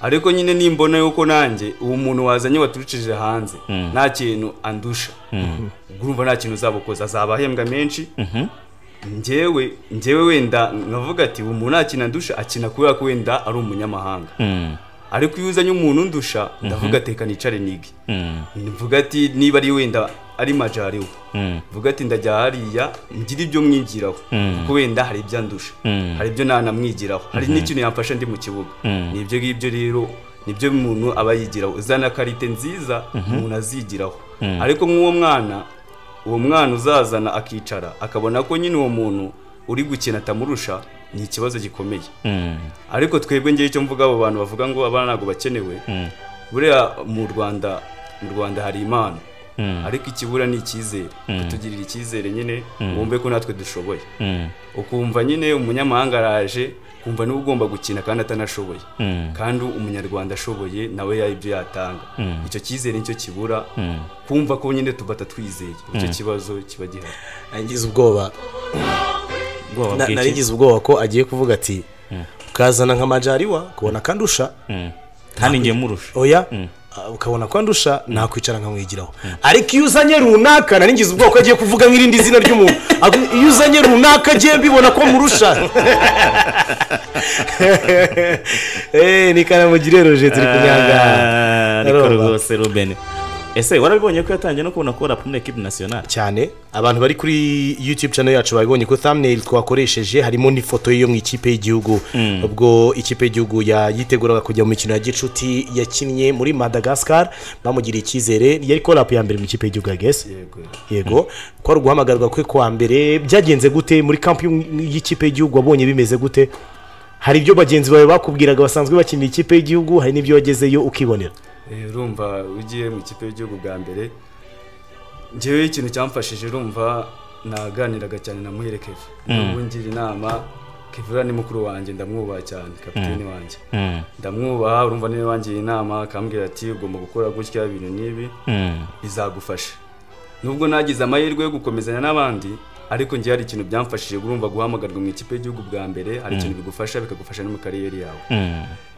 ariko nyine nimbona yuko nanjye uwo muntu wazanye waturukije hanze nta kintu andusha urumva nta kintu uzabukoza azaba ahembwa menshi njyewe njyewe wenda nkavuga ati uwo muntu nta kintu andusha akina kubera ko wenda ari umunyamahanga Mm. ariko iyo uzanye umuntu undusha ndavuga ati reka nicare nige Mm. mvuga ati niba ari wenda ari majariwe Mm. mvuga ati ndajya hariya ngire ibyo mwigiraho kuko wenda hari ibyo andusha hari ibyo ntanamwigiraho hari n'ikintu yamfasha ndi mu kibuga ni ibyo ngibyo rero nibyo umuntu aba yigiraho uzana karite nziza umuntu azigiraho ariko nk'uwo mwana uwo mwana uzazana akicara akabona ko nyine uwo muntu uri gukina atamurusha ni ikibazo gikomeye Mm. ariko twebwe ngewe icyo mvuga abo bantu bavuga ngo abana ntabwo bakenewe buriya mu rwanda mu rwanda hari impano ariko ikibura ni icyizere kutugirira icyizere nyine wumve ko natwe dushoboye Mm. ukumva nyine umunyamahanga araje kumva niba ugomba gukina kandi atanashoboye Mm. kandi umunyarwanda ashoboye nawe yaha ibyo yatanga icyo cyizere nicyo kibura kumva ko nyine tuba twizeye icyo kibazo kiba gihari nagize ubwoba Ubwoba na- bw'iki? narigize ubwoba ko agiye kuvuga ati ukazana nka majariwa ukabona ko andusha Mm. kandi njye murusha oya ah, ukabona ko andusha nakwicara nkamwigiraho ariko iyo uzanye runaka narigize ubwoba ko agiye kuvuga nk'irindi zina ry'umuntu Ako- iyo uzanye runaka agiye mbibona ko murusha Eh, ni kanamugire roger turi kunyanga Ah, ariko Arumva. rwose rubene ese warabibonye ko yatangiye no kubona ko rapumure ekipi nasiyonari cyane abantu bari kuri youtube channel yacu babibonye ko thumbnail twakoresheje harimo n'ifoto yo mu ikipe y'igihugu ubwo ikipe y'igihugu ya- yiteguraga kujya mu mikino ya gicuti yakinnye muri madagascar bamugiriye icyizere yari korapu ya mbere mu ikipe y'igihugu ya gese yego yego ko ari uguhamagarwa kwe kwa mbere byagenze gute muri kampi y'u- y'ikipe y'igihugu wabonye bimeze gute hari ibyo bagenzi bawe bakubwiraga basanzwe bakinira ikipe y'igihugu hari n'ibyo wagezeyo ukibonera Eh, urumva ugiye mu kipe y'igihugu bwa mbere ngewe ikintu cyamfashije urumva naganiraga cyane na muhire keve ubu ngira inama kevura ni mukuru wanjye ndamwubaha cyane kapiteni wanjye ndamwubaha urumva niwe wangiye inama akambwira ati ugomba gukora gutya ibintu n'ibi bizagufasha nubwo nagize amahirwe yo gukomezanya n'abandi ariko njye hari ikintu byamfashije urumva guhamagarwa mu ikipe y'igihugu bwa mbere hari ikintu bigufasha bikagufasha no mu kariyeri yawe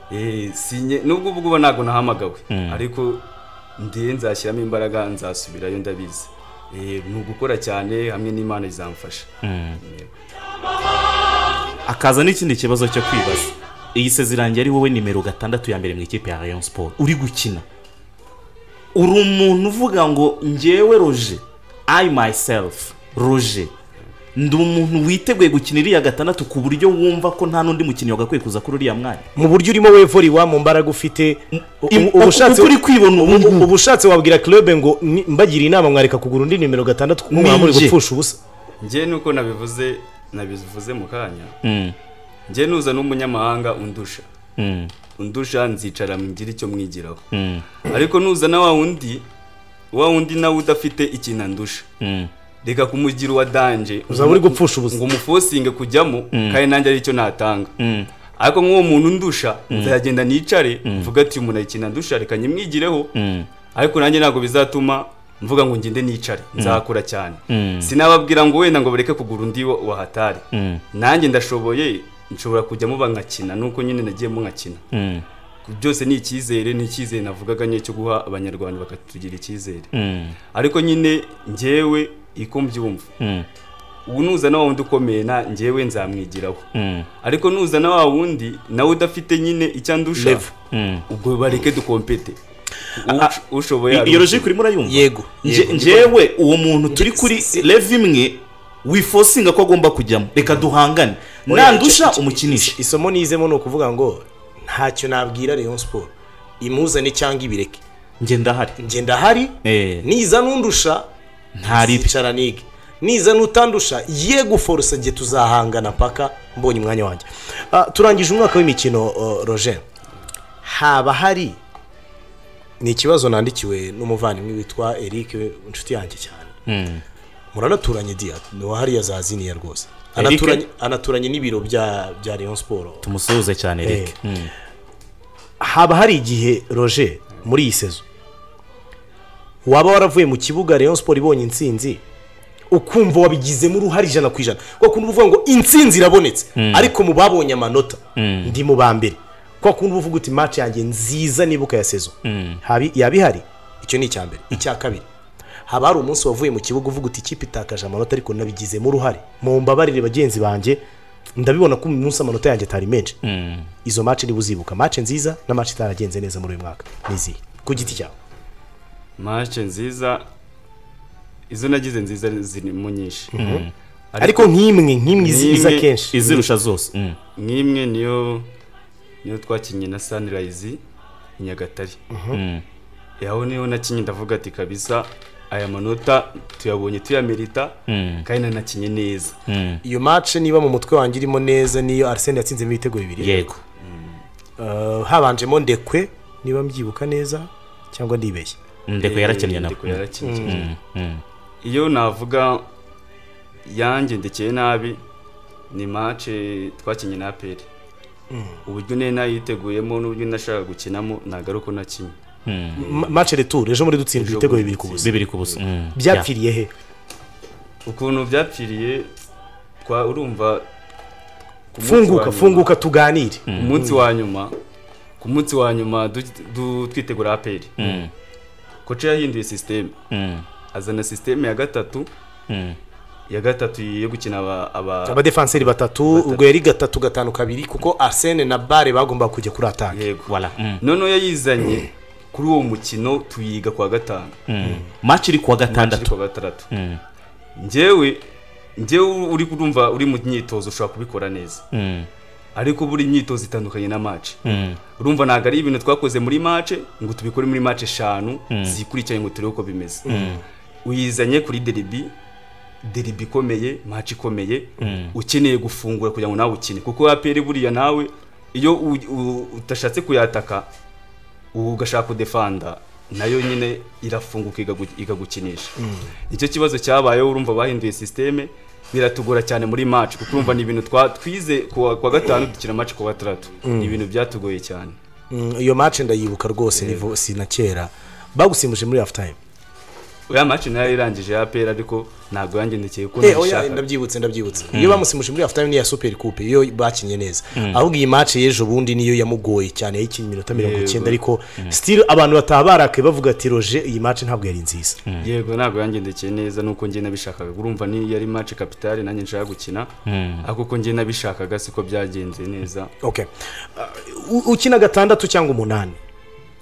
Eh, sinye nubwo ubwo uba ntabwo nahamagawe ariko ndiye nzashyiramo imbaraga nzasubirayo ndabizi Eh, ni ugukora cyane hamwe n'imana izamfasha Yego. akaza n'ikindi kibazo cyo kwibaza iyi sezirange ari wowe nimero gatandatu ya mbere mu ikipe ya rayon siporo uri gukina uri umuntu uvuga ngo ngewe roje ayi mayiserufu roje ndi umuntu witeguye gukina iriya gatandatu ku buryo wumva ko nta n'undi mukinnyi wagakwiye kuza kuri uriya mwanya mu buryo urimo wevoriwa mu mbaraga ufite Im- ubu ushatse uko uri kwibona ubu ngubu. ubu ushatse wabwira club ngo ni- mbagira inama mwareka kugura undi nimero gatandatu kuko mwaba muri Ninjye. gupfusha ubusa njye nuko nabivuze nabivuze mu kanya Mm, njye nuza n'umunyamahanga undusha mm, undusha nzicara ngire icyo mwigiraho mm, ariko nuzana wa wundi wa wundi nawe udafite ikintu andusha mm. reka kumugira uwa danje uzaba uri gupfusha ubusa ngo umufosinge kujyamo kandi nanjye aricyo natanga Mm. ariko nk'uwo muntu ndusha nzagenda nicare mvuga ati uyu muntu ayikinira ndusha reka nyimwigireho Mm. ariko nanjye ntabwo bizatuma mvuga ngo ngende nicare nzakora cyane Mm. sinababwira ngo wenda ngo bareke kugura undi wa- wahatari Mm. nanjye ndashoboye nshobora kujyamo bankakina nuko nyine nagiyemo nkakina Mm. byose ni icyizere ni icyizere navugaga nyine cyo guha abanyarwanda bakatugirira icyizere Mm. ariko nyine ngewe iko mbyumva Mm. ubu nuzana wa wundi ukomeye na ngewe nzamwigiraho Mm. ariko nuzana wa wundi nawe udafite nyine icyo andusha Level. Mm. ubwo bareke dukompete U- Ah, ushoboye iyo logic urimo urayumva Yego. Nje- Yego. njyewe uwo muntu turi kuri rev imwe wifosinga ko agomba kujyamo reka duhangane nandusha umukinisha isomo nizemo ni ukuvuga ngo ntacyo nabwira rayon siporo imuzane cyangwa ibireke njye ndahari njye ndahari Eh. niza n'undusha ntaribe nzicara nige niza n'utandusha ye guforosa njye tuzahangana paka mbonye umwanya wanjye Ah, turangije umwaka w'imikino uh, roger haba hari ni ikibazo nandikiwe n'umuvandimwe witwa eric inshuti yanjye cyane Mm. muranaturanye diya ni uwahariya zaziniya rwose Eric? anaturanye, anaturanye n'ibiro bya bya rayon siporo tumusuhuze cyane reka Mm. haba hari igihe roger muri iyi sezo waba waravuye mu kibuga rayon siporo ibonye intsinzi ukumva wabigizemo uruhare ijana ku ijana kwa kuntu uba uvuga ngo intsinzi irabonetse ariko mu babonye amanota ndi mu ba mbere kwa kuntu uba uvuga uti match yanjye nziza nibuka ya sezo Habi- yaba ihari icyo ni icya mbere icya kabiri haba hari umunsi wavuye mu kibuga uvuga uti ikipe itakaje amanota ariko nabigizemo uruhare mu mbabarire bagenzi banjye ndabibona ko uyu munsi amanota yanjye atari menshi izo match niba uzibuka match nziza na match itaragenze neza muri uyu mwaka ni izihe ku giti cyawe mashe nziza izo nagize nziza zirimo nyinshi ariko nk'imwe nk'imwe izi- iza Nk'imwe kenshi izirusha zose Mm. nk'imwe niyo niyo twakinnye na sunrise i nyagatare Mm. aho niho nakinnye ndavuga ati kabisa aya manota tuyabonye tuyamerita kandi nanakinye neza Mm. iyo match niba mu mutwe wanjye irimo neza niyo arsene yatsinzemo ibitego bibiri yego Eh, habanjemo ndekwe niba mbyibuka neza cyangwa ndibeshye ndeko yarakennye nawe Ndeko yarakinnye. iyo navuga yanjye ndekeye nabi ni mace twakinnye na aperi uburyo nari nayiteguyemo n'uburyo nashaka gukinamo ntabwo ari uko nakinnye Ma- match retour ejo muri dutsindwa Ejo ibitego muri bibiri ku busa bibiri ku busa Mm. byapfiriye he ukuntu byapfiriye twa urumva ku munsi wa funguka nyuma- funguka tuganire ku munsi wa nyuma ku munsi wa nyuma du- du- twitegura aperi Mm. koca yahinduye sisiteme Mm. azana sisiteme ya gatatu Mm. ya gatatu yo gukina aba- aba abadefenseri batatu ubwo yari gatatu gatanu kabiri kuko arsene na bare bagombaga kujya kuri atake yego Voilà. Mm. noneho yayizanye kuri uwo mukino tuyiga kuwa gatanu maci iri kuwa Match iri gatandatu kuwa gatandatu Mm, njyewe njyewe uri kurumva uri mu myitozo ushobora kubikora neza mm, ariko buri imyitozo itandukanye na match mm. urumva ntabwo ari ibintu twakoze muri match ngo tubikore muri match eshanu zikurikiranye ngo turebe uko bimeze uyizanye kuri deribi deribi ikomeye match ikomeye ukeneye gufungura kugira ngo nawe ukine kuko apere buriya nawe iyo u- u- utashatse kuyataka ubu ugashaka kudefanda nayo nyine irafunguka igagu- igagukinisha nicyo kibazo cyabayeho urumva bahinduye sisiteme biratugora cyane muri match kuko urumva ni ibintu twa- twize kuwa kuwa gatanu dukina match kuwa gatandatu ni ibintu byatugoye cyane Mm, iyo match ndayibuka rwose nivo- si na kera bagusimbuje muri half time oya match nayo yarangije ya APR ariko ntabwo yanjye ndekeye kuko Eh, oya nabishaka ndabyibutse ndabyibutse iyo bamusimbuje muri half time niya super coupe iyo bakinye neza ahubwo iyi match y'ejo bundi niyo yamugoye cyane yakinnye iminota mirongo Yego. icyenda ariko still abantu bataba barakaye bavuga ati roje iyi match ntabwo yari nziza yego ntabwo yanjye ndekeye neza nuko njye nabishakaga urumva ni yari match kapitale nanjye nshaka gukina ariko uko njye nabishakaga siko byagenze neza okay Uh, u- ukina gatandatu cyangwa umunani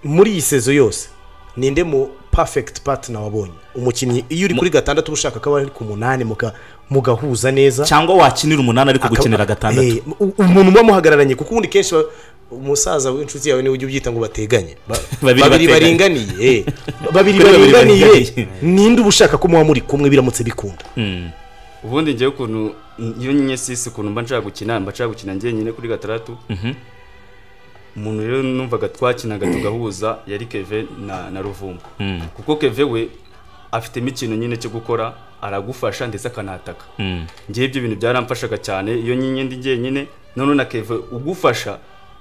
muri iyi sezo yose ninde mu perfect partner wabonye umukinnyi iyo uri kuri gatandatu uba ushaka ko aba ari ku munani muka- mugahuza neza cyangwa wakinira umunani ariko gukinira gatandatu Eh, u- umuntu muba muhagararanye kuko ubundi kenshi ba- umusaza w'inshuti yawe niwe ujya ubyita ngo bateganye Ba- Babiri babiri bateganye. baringaniye eh. babiri Kuri babiri baringaniye baringaniye. ninde uba ushaka ko muba muri kumwe biramutse bikunda Mm, ubundi ngewe ukuntu iyo nyine sisi ukuntu mba nshaka gukina mba nshaka gukina njyenyine kuri gatandatu umuntu rero numvaga twakinaga tugahuza yari keve na na ruvumbu mm, kuko keve we afitemo ikintu nyine cyo gukora aragufasha ndetse akanataka mm. ngewe ibyo bintu byaramfashaga cyane iyo nyine ndi njyenyine noneho na keve ugufasha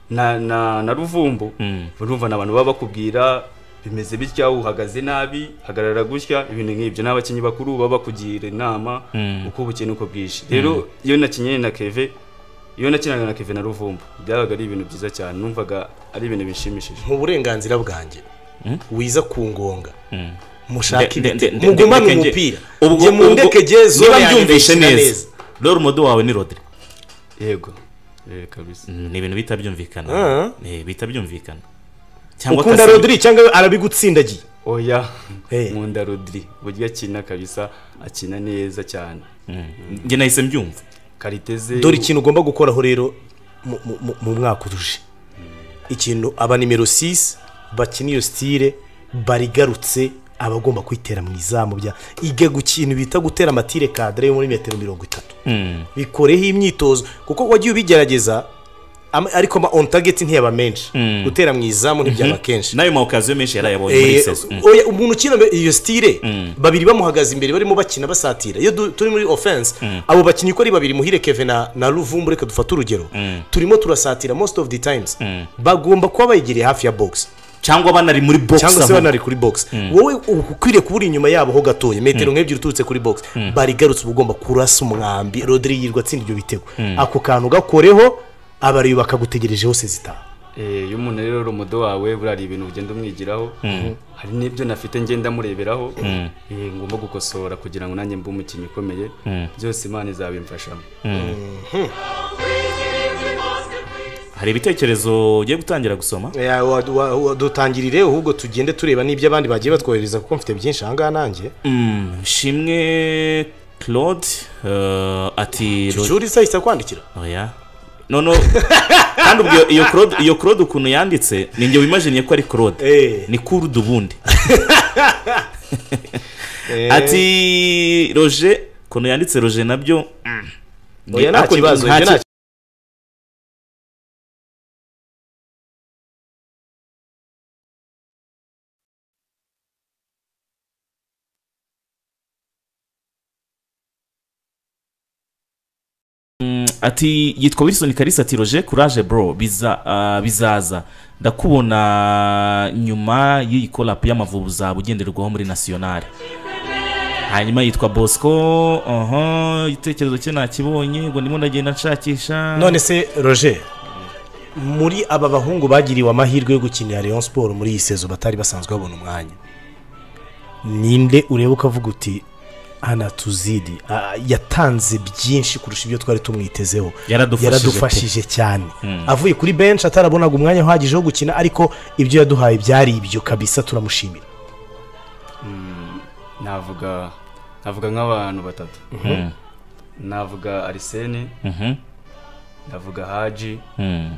na na na ruvumbu Mm. urumva ni abantu baba bakubwira bimeze bitya uhagaze nabi hagarara gutya ibintu nk'ibyo n'abakinnyi bakuru baba bakugira inama uko bukeye uko bwije rero iyo nakinnye na keve iyo nakinaga na keve na ruvumbu byabaga ari ibintu byiza cyane numvaga ari ibintu bishimishije mu burenganzira bwanjye wiza ku ngonga mushake Nde- nde- ibiti nde- mugumane ndeke nge- umupira ubwo- njye mundeke ubwo- jye zone niba yanjye mbyumvishe ndayishyira neza rero umudo wawe ni rodire yego yego kabisa Mm, ni ibintu bihita byumvikana Ah. Eh, bihita byumvikana ukunda Casemiro. rodiri cyangwa arabigutsindagiye oya Eh. nkunda rodiri uburyo akina kabisa akina neza cyane Mm, njye nahise mbyumva kariteze dore ikintu ugomba gukoraho rero mu- mu- mu- mu mwaka uruje ikintu aba nimero 6 bakina iyo sitire barigarutse aba agomba kwitera mu izamu bya iga ku kintu bita gutera amatire kadire yo muri metero mirongo itatu Mm, bikoreho imyitozo kuko wagiye ubigerageza ama- ariko ama on target ntiyaba menshi gutera mu izamu ntibyaba kenshi n'ayo ma okaziyo menshi yarayabonye muri Eh, iyi sezo Mm. oya, umuntu ukina iyo sitire babiri bamuhagaze imbere barimo bakina basatira iyo du- turi muri ofense abo bakinnyi uko ari babiri muhire keve na na ruvumbu reka dufate urugero turimo turasatira most of the times bagomba kuba bayegereye hafi ya box cyangwa banari muri bogisi cyangwa se banari kuri box wowe uba ukwiriye kuba uri inyuma yabo ho gatoya metero nk'ebyiri uturutse kuri box barigarutse uba ugomba kurasa umwambi rodiri yirwa atsinda ibyo bitego ako kantu gakoreho abariyo bakagutegereje hose zitaha Eh, iyo umuntu rero umudo wawe buriya hari ibintu ugenda umwigiraho hari n'ibyo nafite ngenda mureberaho Eh, ngomba gukosora kugira ngo nanjye mbe umukinnyi ukomeye byose imana izabimfashamo hari ibitekerezo ugiye gutangira gusoma Ya, wa- wa- wa- dutangirire ahubwo tugende tureba n'ibyo abandi bagiye batwohereza kuko mfite byinshi ahangaha nanjye Mm, shimwe claude eh, ati cyuri isahita kwandikira oya noneho kandi ubwo iyo- iyo claude iyo claude ukuntu yanditse ni njye wimajiniye ko ari claude Eh. ni kurudu ubundi ati roger ukuntu yanditse roger nabyo mm, ni- oya nta ariko kibazo nta ibyo ki- nta ati yitwa wilson kalisa ati roger courage bro biza, ah, bizaza ndakubona nyuma y'iyi kolapu y'amavubu zaba ugenderwaho muri nasiyonari hanyuma yitwa bosco oho igitekerezo cye nakibonye ngo ndimo ndagenda nshakisha none se roger muri aba bahungu bagiriwe amahirwe yo gukinira Rayon siporo muri iyi sezo batari basanzwe babona umwanya ninde ureba ukavuga uti anatuzidi Ah, yatanze byinshi kurusha ibyo twari tumwitezeho Yaradufashije yaradufashije cyane avuye kuri benshi atarabonaga umwanya uhagije wo gukina ariko ibyo yaduhaye byari ibyo kabisa turamushimira navuga navuga nk'abantu batatu navuga arisene Mhm. navuga haji Mm.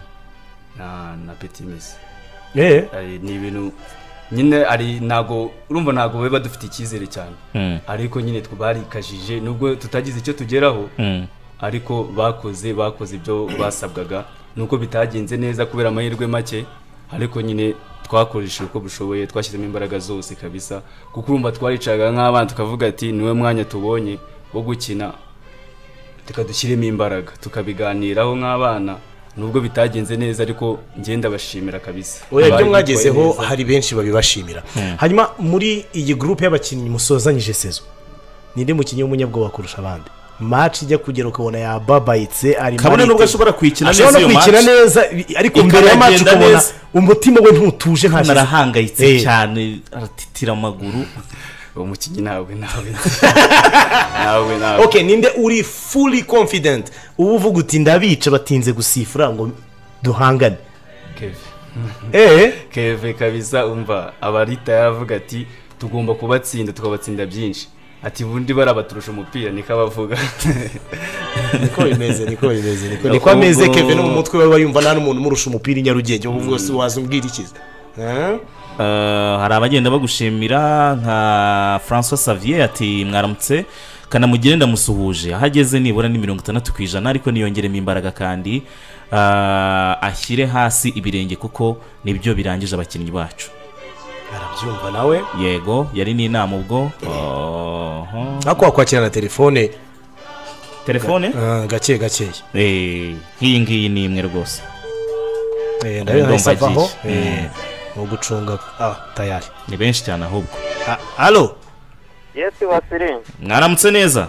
na na petimisi eee ni ibintu nyine ari ntago urumva ntago biba dufite icyizere cyane Mm. ariko nyine twe barikajije nubwo tutagize icyo tugeraho Mm. ariko bakoze bakoze ibyo basabwaga nuko bitagenze neza kubera amahirwe make ariko nyine twakoresheje uko dushoboye twashyizemo imbaraga zose kabisa kuko urumva twaricaga nk'abana tukavuga ati niwe mwanya tubonye wo gukina tukadushyiremo imbaraga tukabiganiraho nk'abana nubwo bitagenze neza ariko ngenda bashimira kabisa oya ibyo Bari mwagezeho bitwaye neza. hari benshi babibashimira hanyuma muri iyi gurupe y'abakinnyi musozanyije sezo ninde mukinnyi w'umunyabwoba kurusha abandi maci ijya kugera ukabona yababayitse ari kabone marite. nubwo ashobora kwikina neza ashobora no iyo kwikina match neza ariko mbere ya maci Ikanagenda ukabona neza. umutima we ntutuje nta arahangayitse Eh. cyane aratitira amaguru uwo mukinnyi ntabwo ntawe ntawe ntawe ok ninde uri fully confident uba uvuga uti ndabica batinze gusifura ngo duhangane Kevin. eee keve kabisa umva abarita yaravuga ati tugomba kubatsinda tukabatsinda byinshi ati bundi bara baturusha umupira niko abavuga niko bimeze niko bimeze niko niko Ahubwo- ameze kevin no mu mutwe we yumva nta n'umuntu umurusha umupira i nyarugenge ubu bwose waza umbwira ikiza Eh, hari abagenda bagushimira nka francois savier ati mwaramutse kanamugire ndamusuhuje aho ageze nibura ni mirongo itandatu ku ijana ariko niyongeremo imbaraga kandi eh, ashyire hasi ibirenge kuko nibyo birangije abakinnyi bacu arabyumva nawe yego yari n'inama ubwo Oho. ariko wakwakira na telefone telefone eh, gake gakeya Eh, nk'iyi ngiyi ni imwe rwose Eh, ndabona Ndumva ahise avaho agiye. eh, wo gucunga ah tayari ni benshi cyane ahubwo Ah, halo yesi wasirimu mwaramutse neza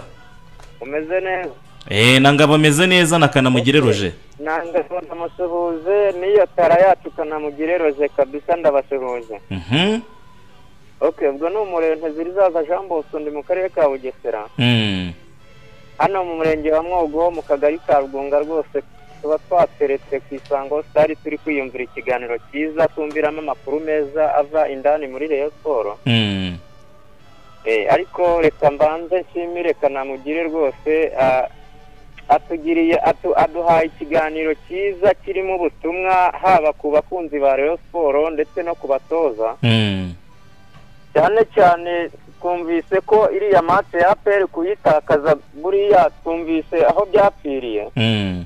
umeze neza Eh, na ngabo ameze neza na kanamugire roje nanga ndamusuhuje n'iyo tara yacu ukanamugereroje kabisa ndabasuhuje Mhm. ok ubwo ni umurenge zirizaza jean bosco ndi mu karere ka bugesera Mm. hano mu murenge wa mwogo ho mu kagari ka rugunga rwose tuba twateretse ku isango stari turi kwiyumvira ikiganiro cyiza twumviramo amakuru meza ava indani muri reyo siporo Mm. Eh, ariko reka mbanze nshimire kanamugire rwose ah, atugiriye atu- aduhaye ikiganiro cyiza kirimo ubutumwa haba ku bakunzi ba Rayon siporo ndetse no ku batoza Mm. cyane cyane twumvise ko iriya mate ya aperi kuyitakaza buriya twumvise aho byapfiriye Mm.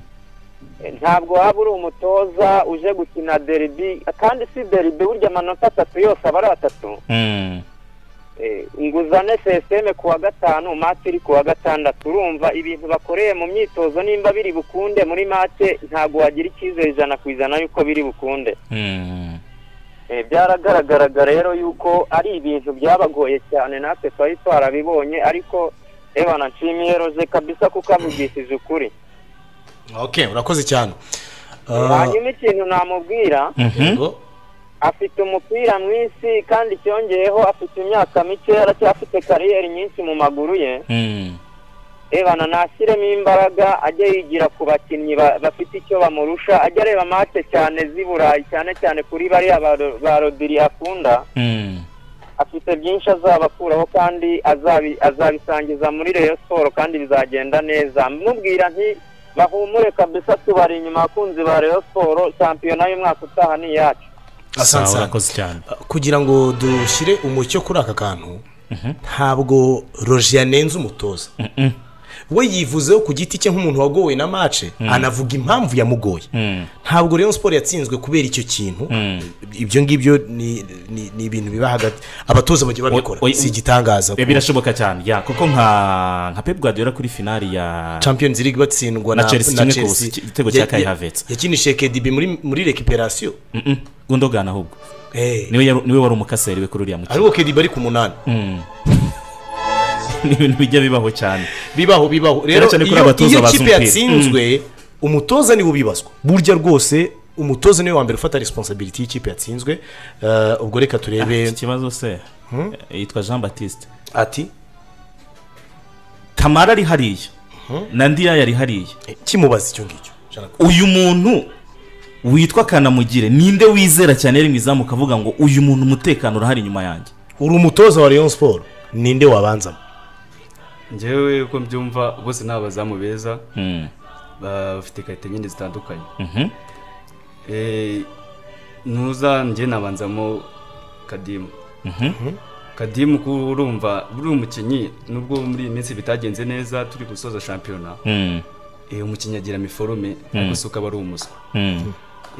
Eh, ntabwo waba uri umutoza uje gukina deribi kandi si deribi burya amanota atatu yose aba ari atatu Mm. Eh, inguzane seseme ku wa gatanu mati iri ku wa gatandatu urumva ibintu bakoreye mu myitozo nimba biri bukunde muri mate ntabwo wagira icyizere ijana ku ijana yuko biri bukunde Mm. Eh, byaragaragaraga rero yuko ari ibintu byabagoye cyane natwe twari twarabibonye ariko ebana nshimiye roze kabisa kuko avugishije ukuri okay urakoze cyane Ah, hanyuma ikintu namubwira Mhm. yego. afite umupira mwinshi kandi cyongeyeho afite imyaka mike aracyafite kariyeri nyinshi mu maguru ye Mm. ebana nashyiremo imbaraga ajya yigira ku bakinnyi ba- bafite icyo bamurusha ajya areba mace cyane z'i burayi cyane cyane kuri bariya ba Ro- ba rodiri akunda Mm. afite byinshi azabakuraho kandi azabi- azabisangiza muri reyo siporo kandi bizagenda neza mubwira nti bahumure kabisa tubari inyuma abakunzi ba reyo siporo shampiyona y'umwaka utaha ni iyacu Asante Sawa, sana. urakoze cyane kugira ngo dushyire umucyo kuri aka kantu ntabwo roji yanenze umutoza we yivuzeho ku giti cye nk'umuntu wagowe na mace anavuga impamvu yamugoye Mm. ntabwo rero siporo yatsinzwe kubera icyo kintu ibyo ngibyo ni ni- ni ibintu biba hagati abatoza bajya babikora Oy- oy- si igitangaza Eh, birashoboka cyane ya kuko nka nka pep guardiola kuri finali ya champions league batsindwa Na Chelsea kimwe ku busa, igitego cya Kai Havertz. yakinishije kedibi muri muri rekiperasiyo Mhm. gundogana ahubwo Eh, niwe yari- niwe wari umukaseri we kuri uriya mukino ariko kedibi ari ku munani ni ibintu bijya bibaho cyane bibaho bibaho rero Cyane cyane kuri iyo- abatoza iyo bazi kipe umupira. yatsinzwe umutoza niwe ubibazwa burya rwose umutoza niwe wa mbere ufata resiponsabiriti y'ikipe yatsinzwe Eh, ubwo reka turebe iki kibazo se yitwa jean batiste ati kamara ari hariya na ndiya yari hariya kimubaza icyo ngicyo uyu muntu witwa kanamugire ninde wizera cyane yari mu izamu ukavuga ngo uyu muntu umutekano urahari inyuma yanjye uri umutoza wa leon siporo ninde wabanzamo ngewe uko mbyumva bose ni abazamu beza bafite karite nyine zitandukanye Eh, nuza njye nabanzamo kadimu kadimu ko urumva buri umukinnyi nubwo muri iyi minsi bitagenze neza turi gusoza shampiyona Eh, umukinnyi agira amikorobe ariko si uko aba ari umuswa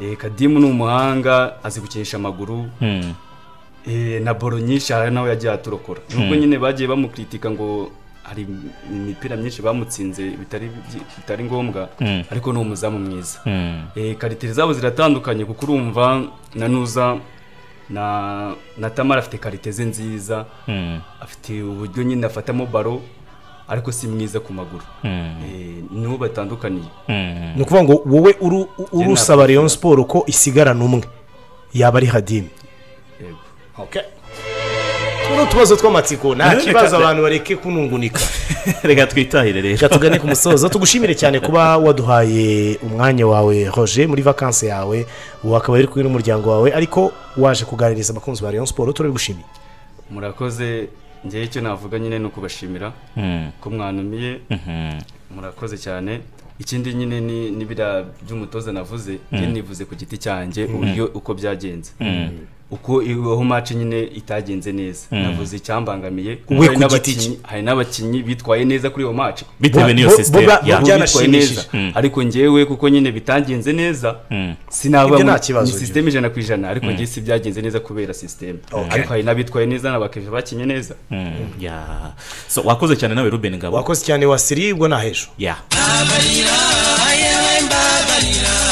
Eh, kadimu ni umuhanga azi gukinisha amaguru Eh, na boro nyinshi hari nawe yagiye aturokora nubwo nyine bagiye bamukritika ngo hari imipira myinshi bamutsinze bitari bitari ngombwa ariko ni umuzamu mwiza Eh, karitire zabo ziratandukanye kuko urumva na nuza na na tamara afite karite ze nziza afite uburyo nyine afatamo baro ariko si mwiza ku maguru Eh, niho batandukaniye ni ukuvuga ngo wowe uru- uru usaba leon siporo ko isigarana umwe yaba ari hadimi Yego. tuno utubazo tw'amatsiko nta Reka- kibazo abantu bareke kunungunika reka twitahire reka rero tugane ku musozo tugushimire cyane kuba waduhaye umwanya wawe roger muri vakansi yawe ubu akaba ari kumwe n'umuryango wawe ariko waje kuganiriza abakunzi ba leon siporo turabigushimiye murakoze njyewe icyo navuga nyine ni ukubashimira ko mwanumiye murakoze cyane ikindi nyine ni n'ibiriya by'umutoza navuze njye nivuze ku giti cyanjye uburyo uko byagenze uko ibaho maci nyine itagenze neza navuze icyambangamiye kuko We hari ku giti n'abakinnyi- hari n'abakinnyi bitwaye neza kuri iyo maci bitewe Bo- n'iyo bo- sisiteme bo- ya bo- byanashimishije. ariko ngewe kuko nyine bitagenze neza Ibyo sinavuga nta ngo kibazo, ni sisiteme ijana ku ijana ariko ngewe si byagenze neza kubera sisiteme ariko hari n'abitwaye neza n'abakiriya bakinnye neza Mm, ya. So, wakoze cyane nawe ruben ngabo wakoze cyane wasiribwa nta hejuru ya Mbabarira,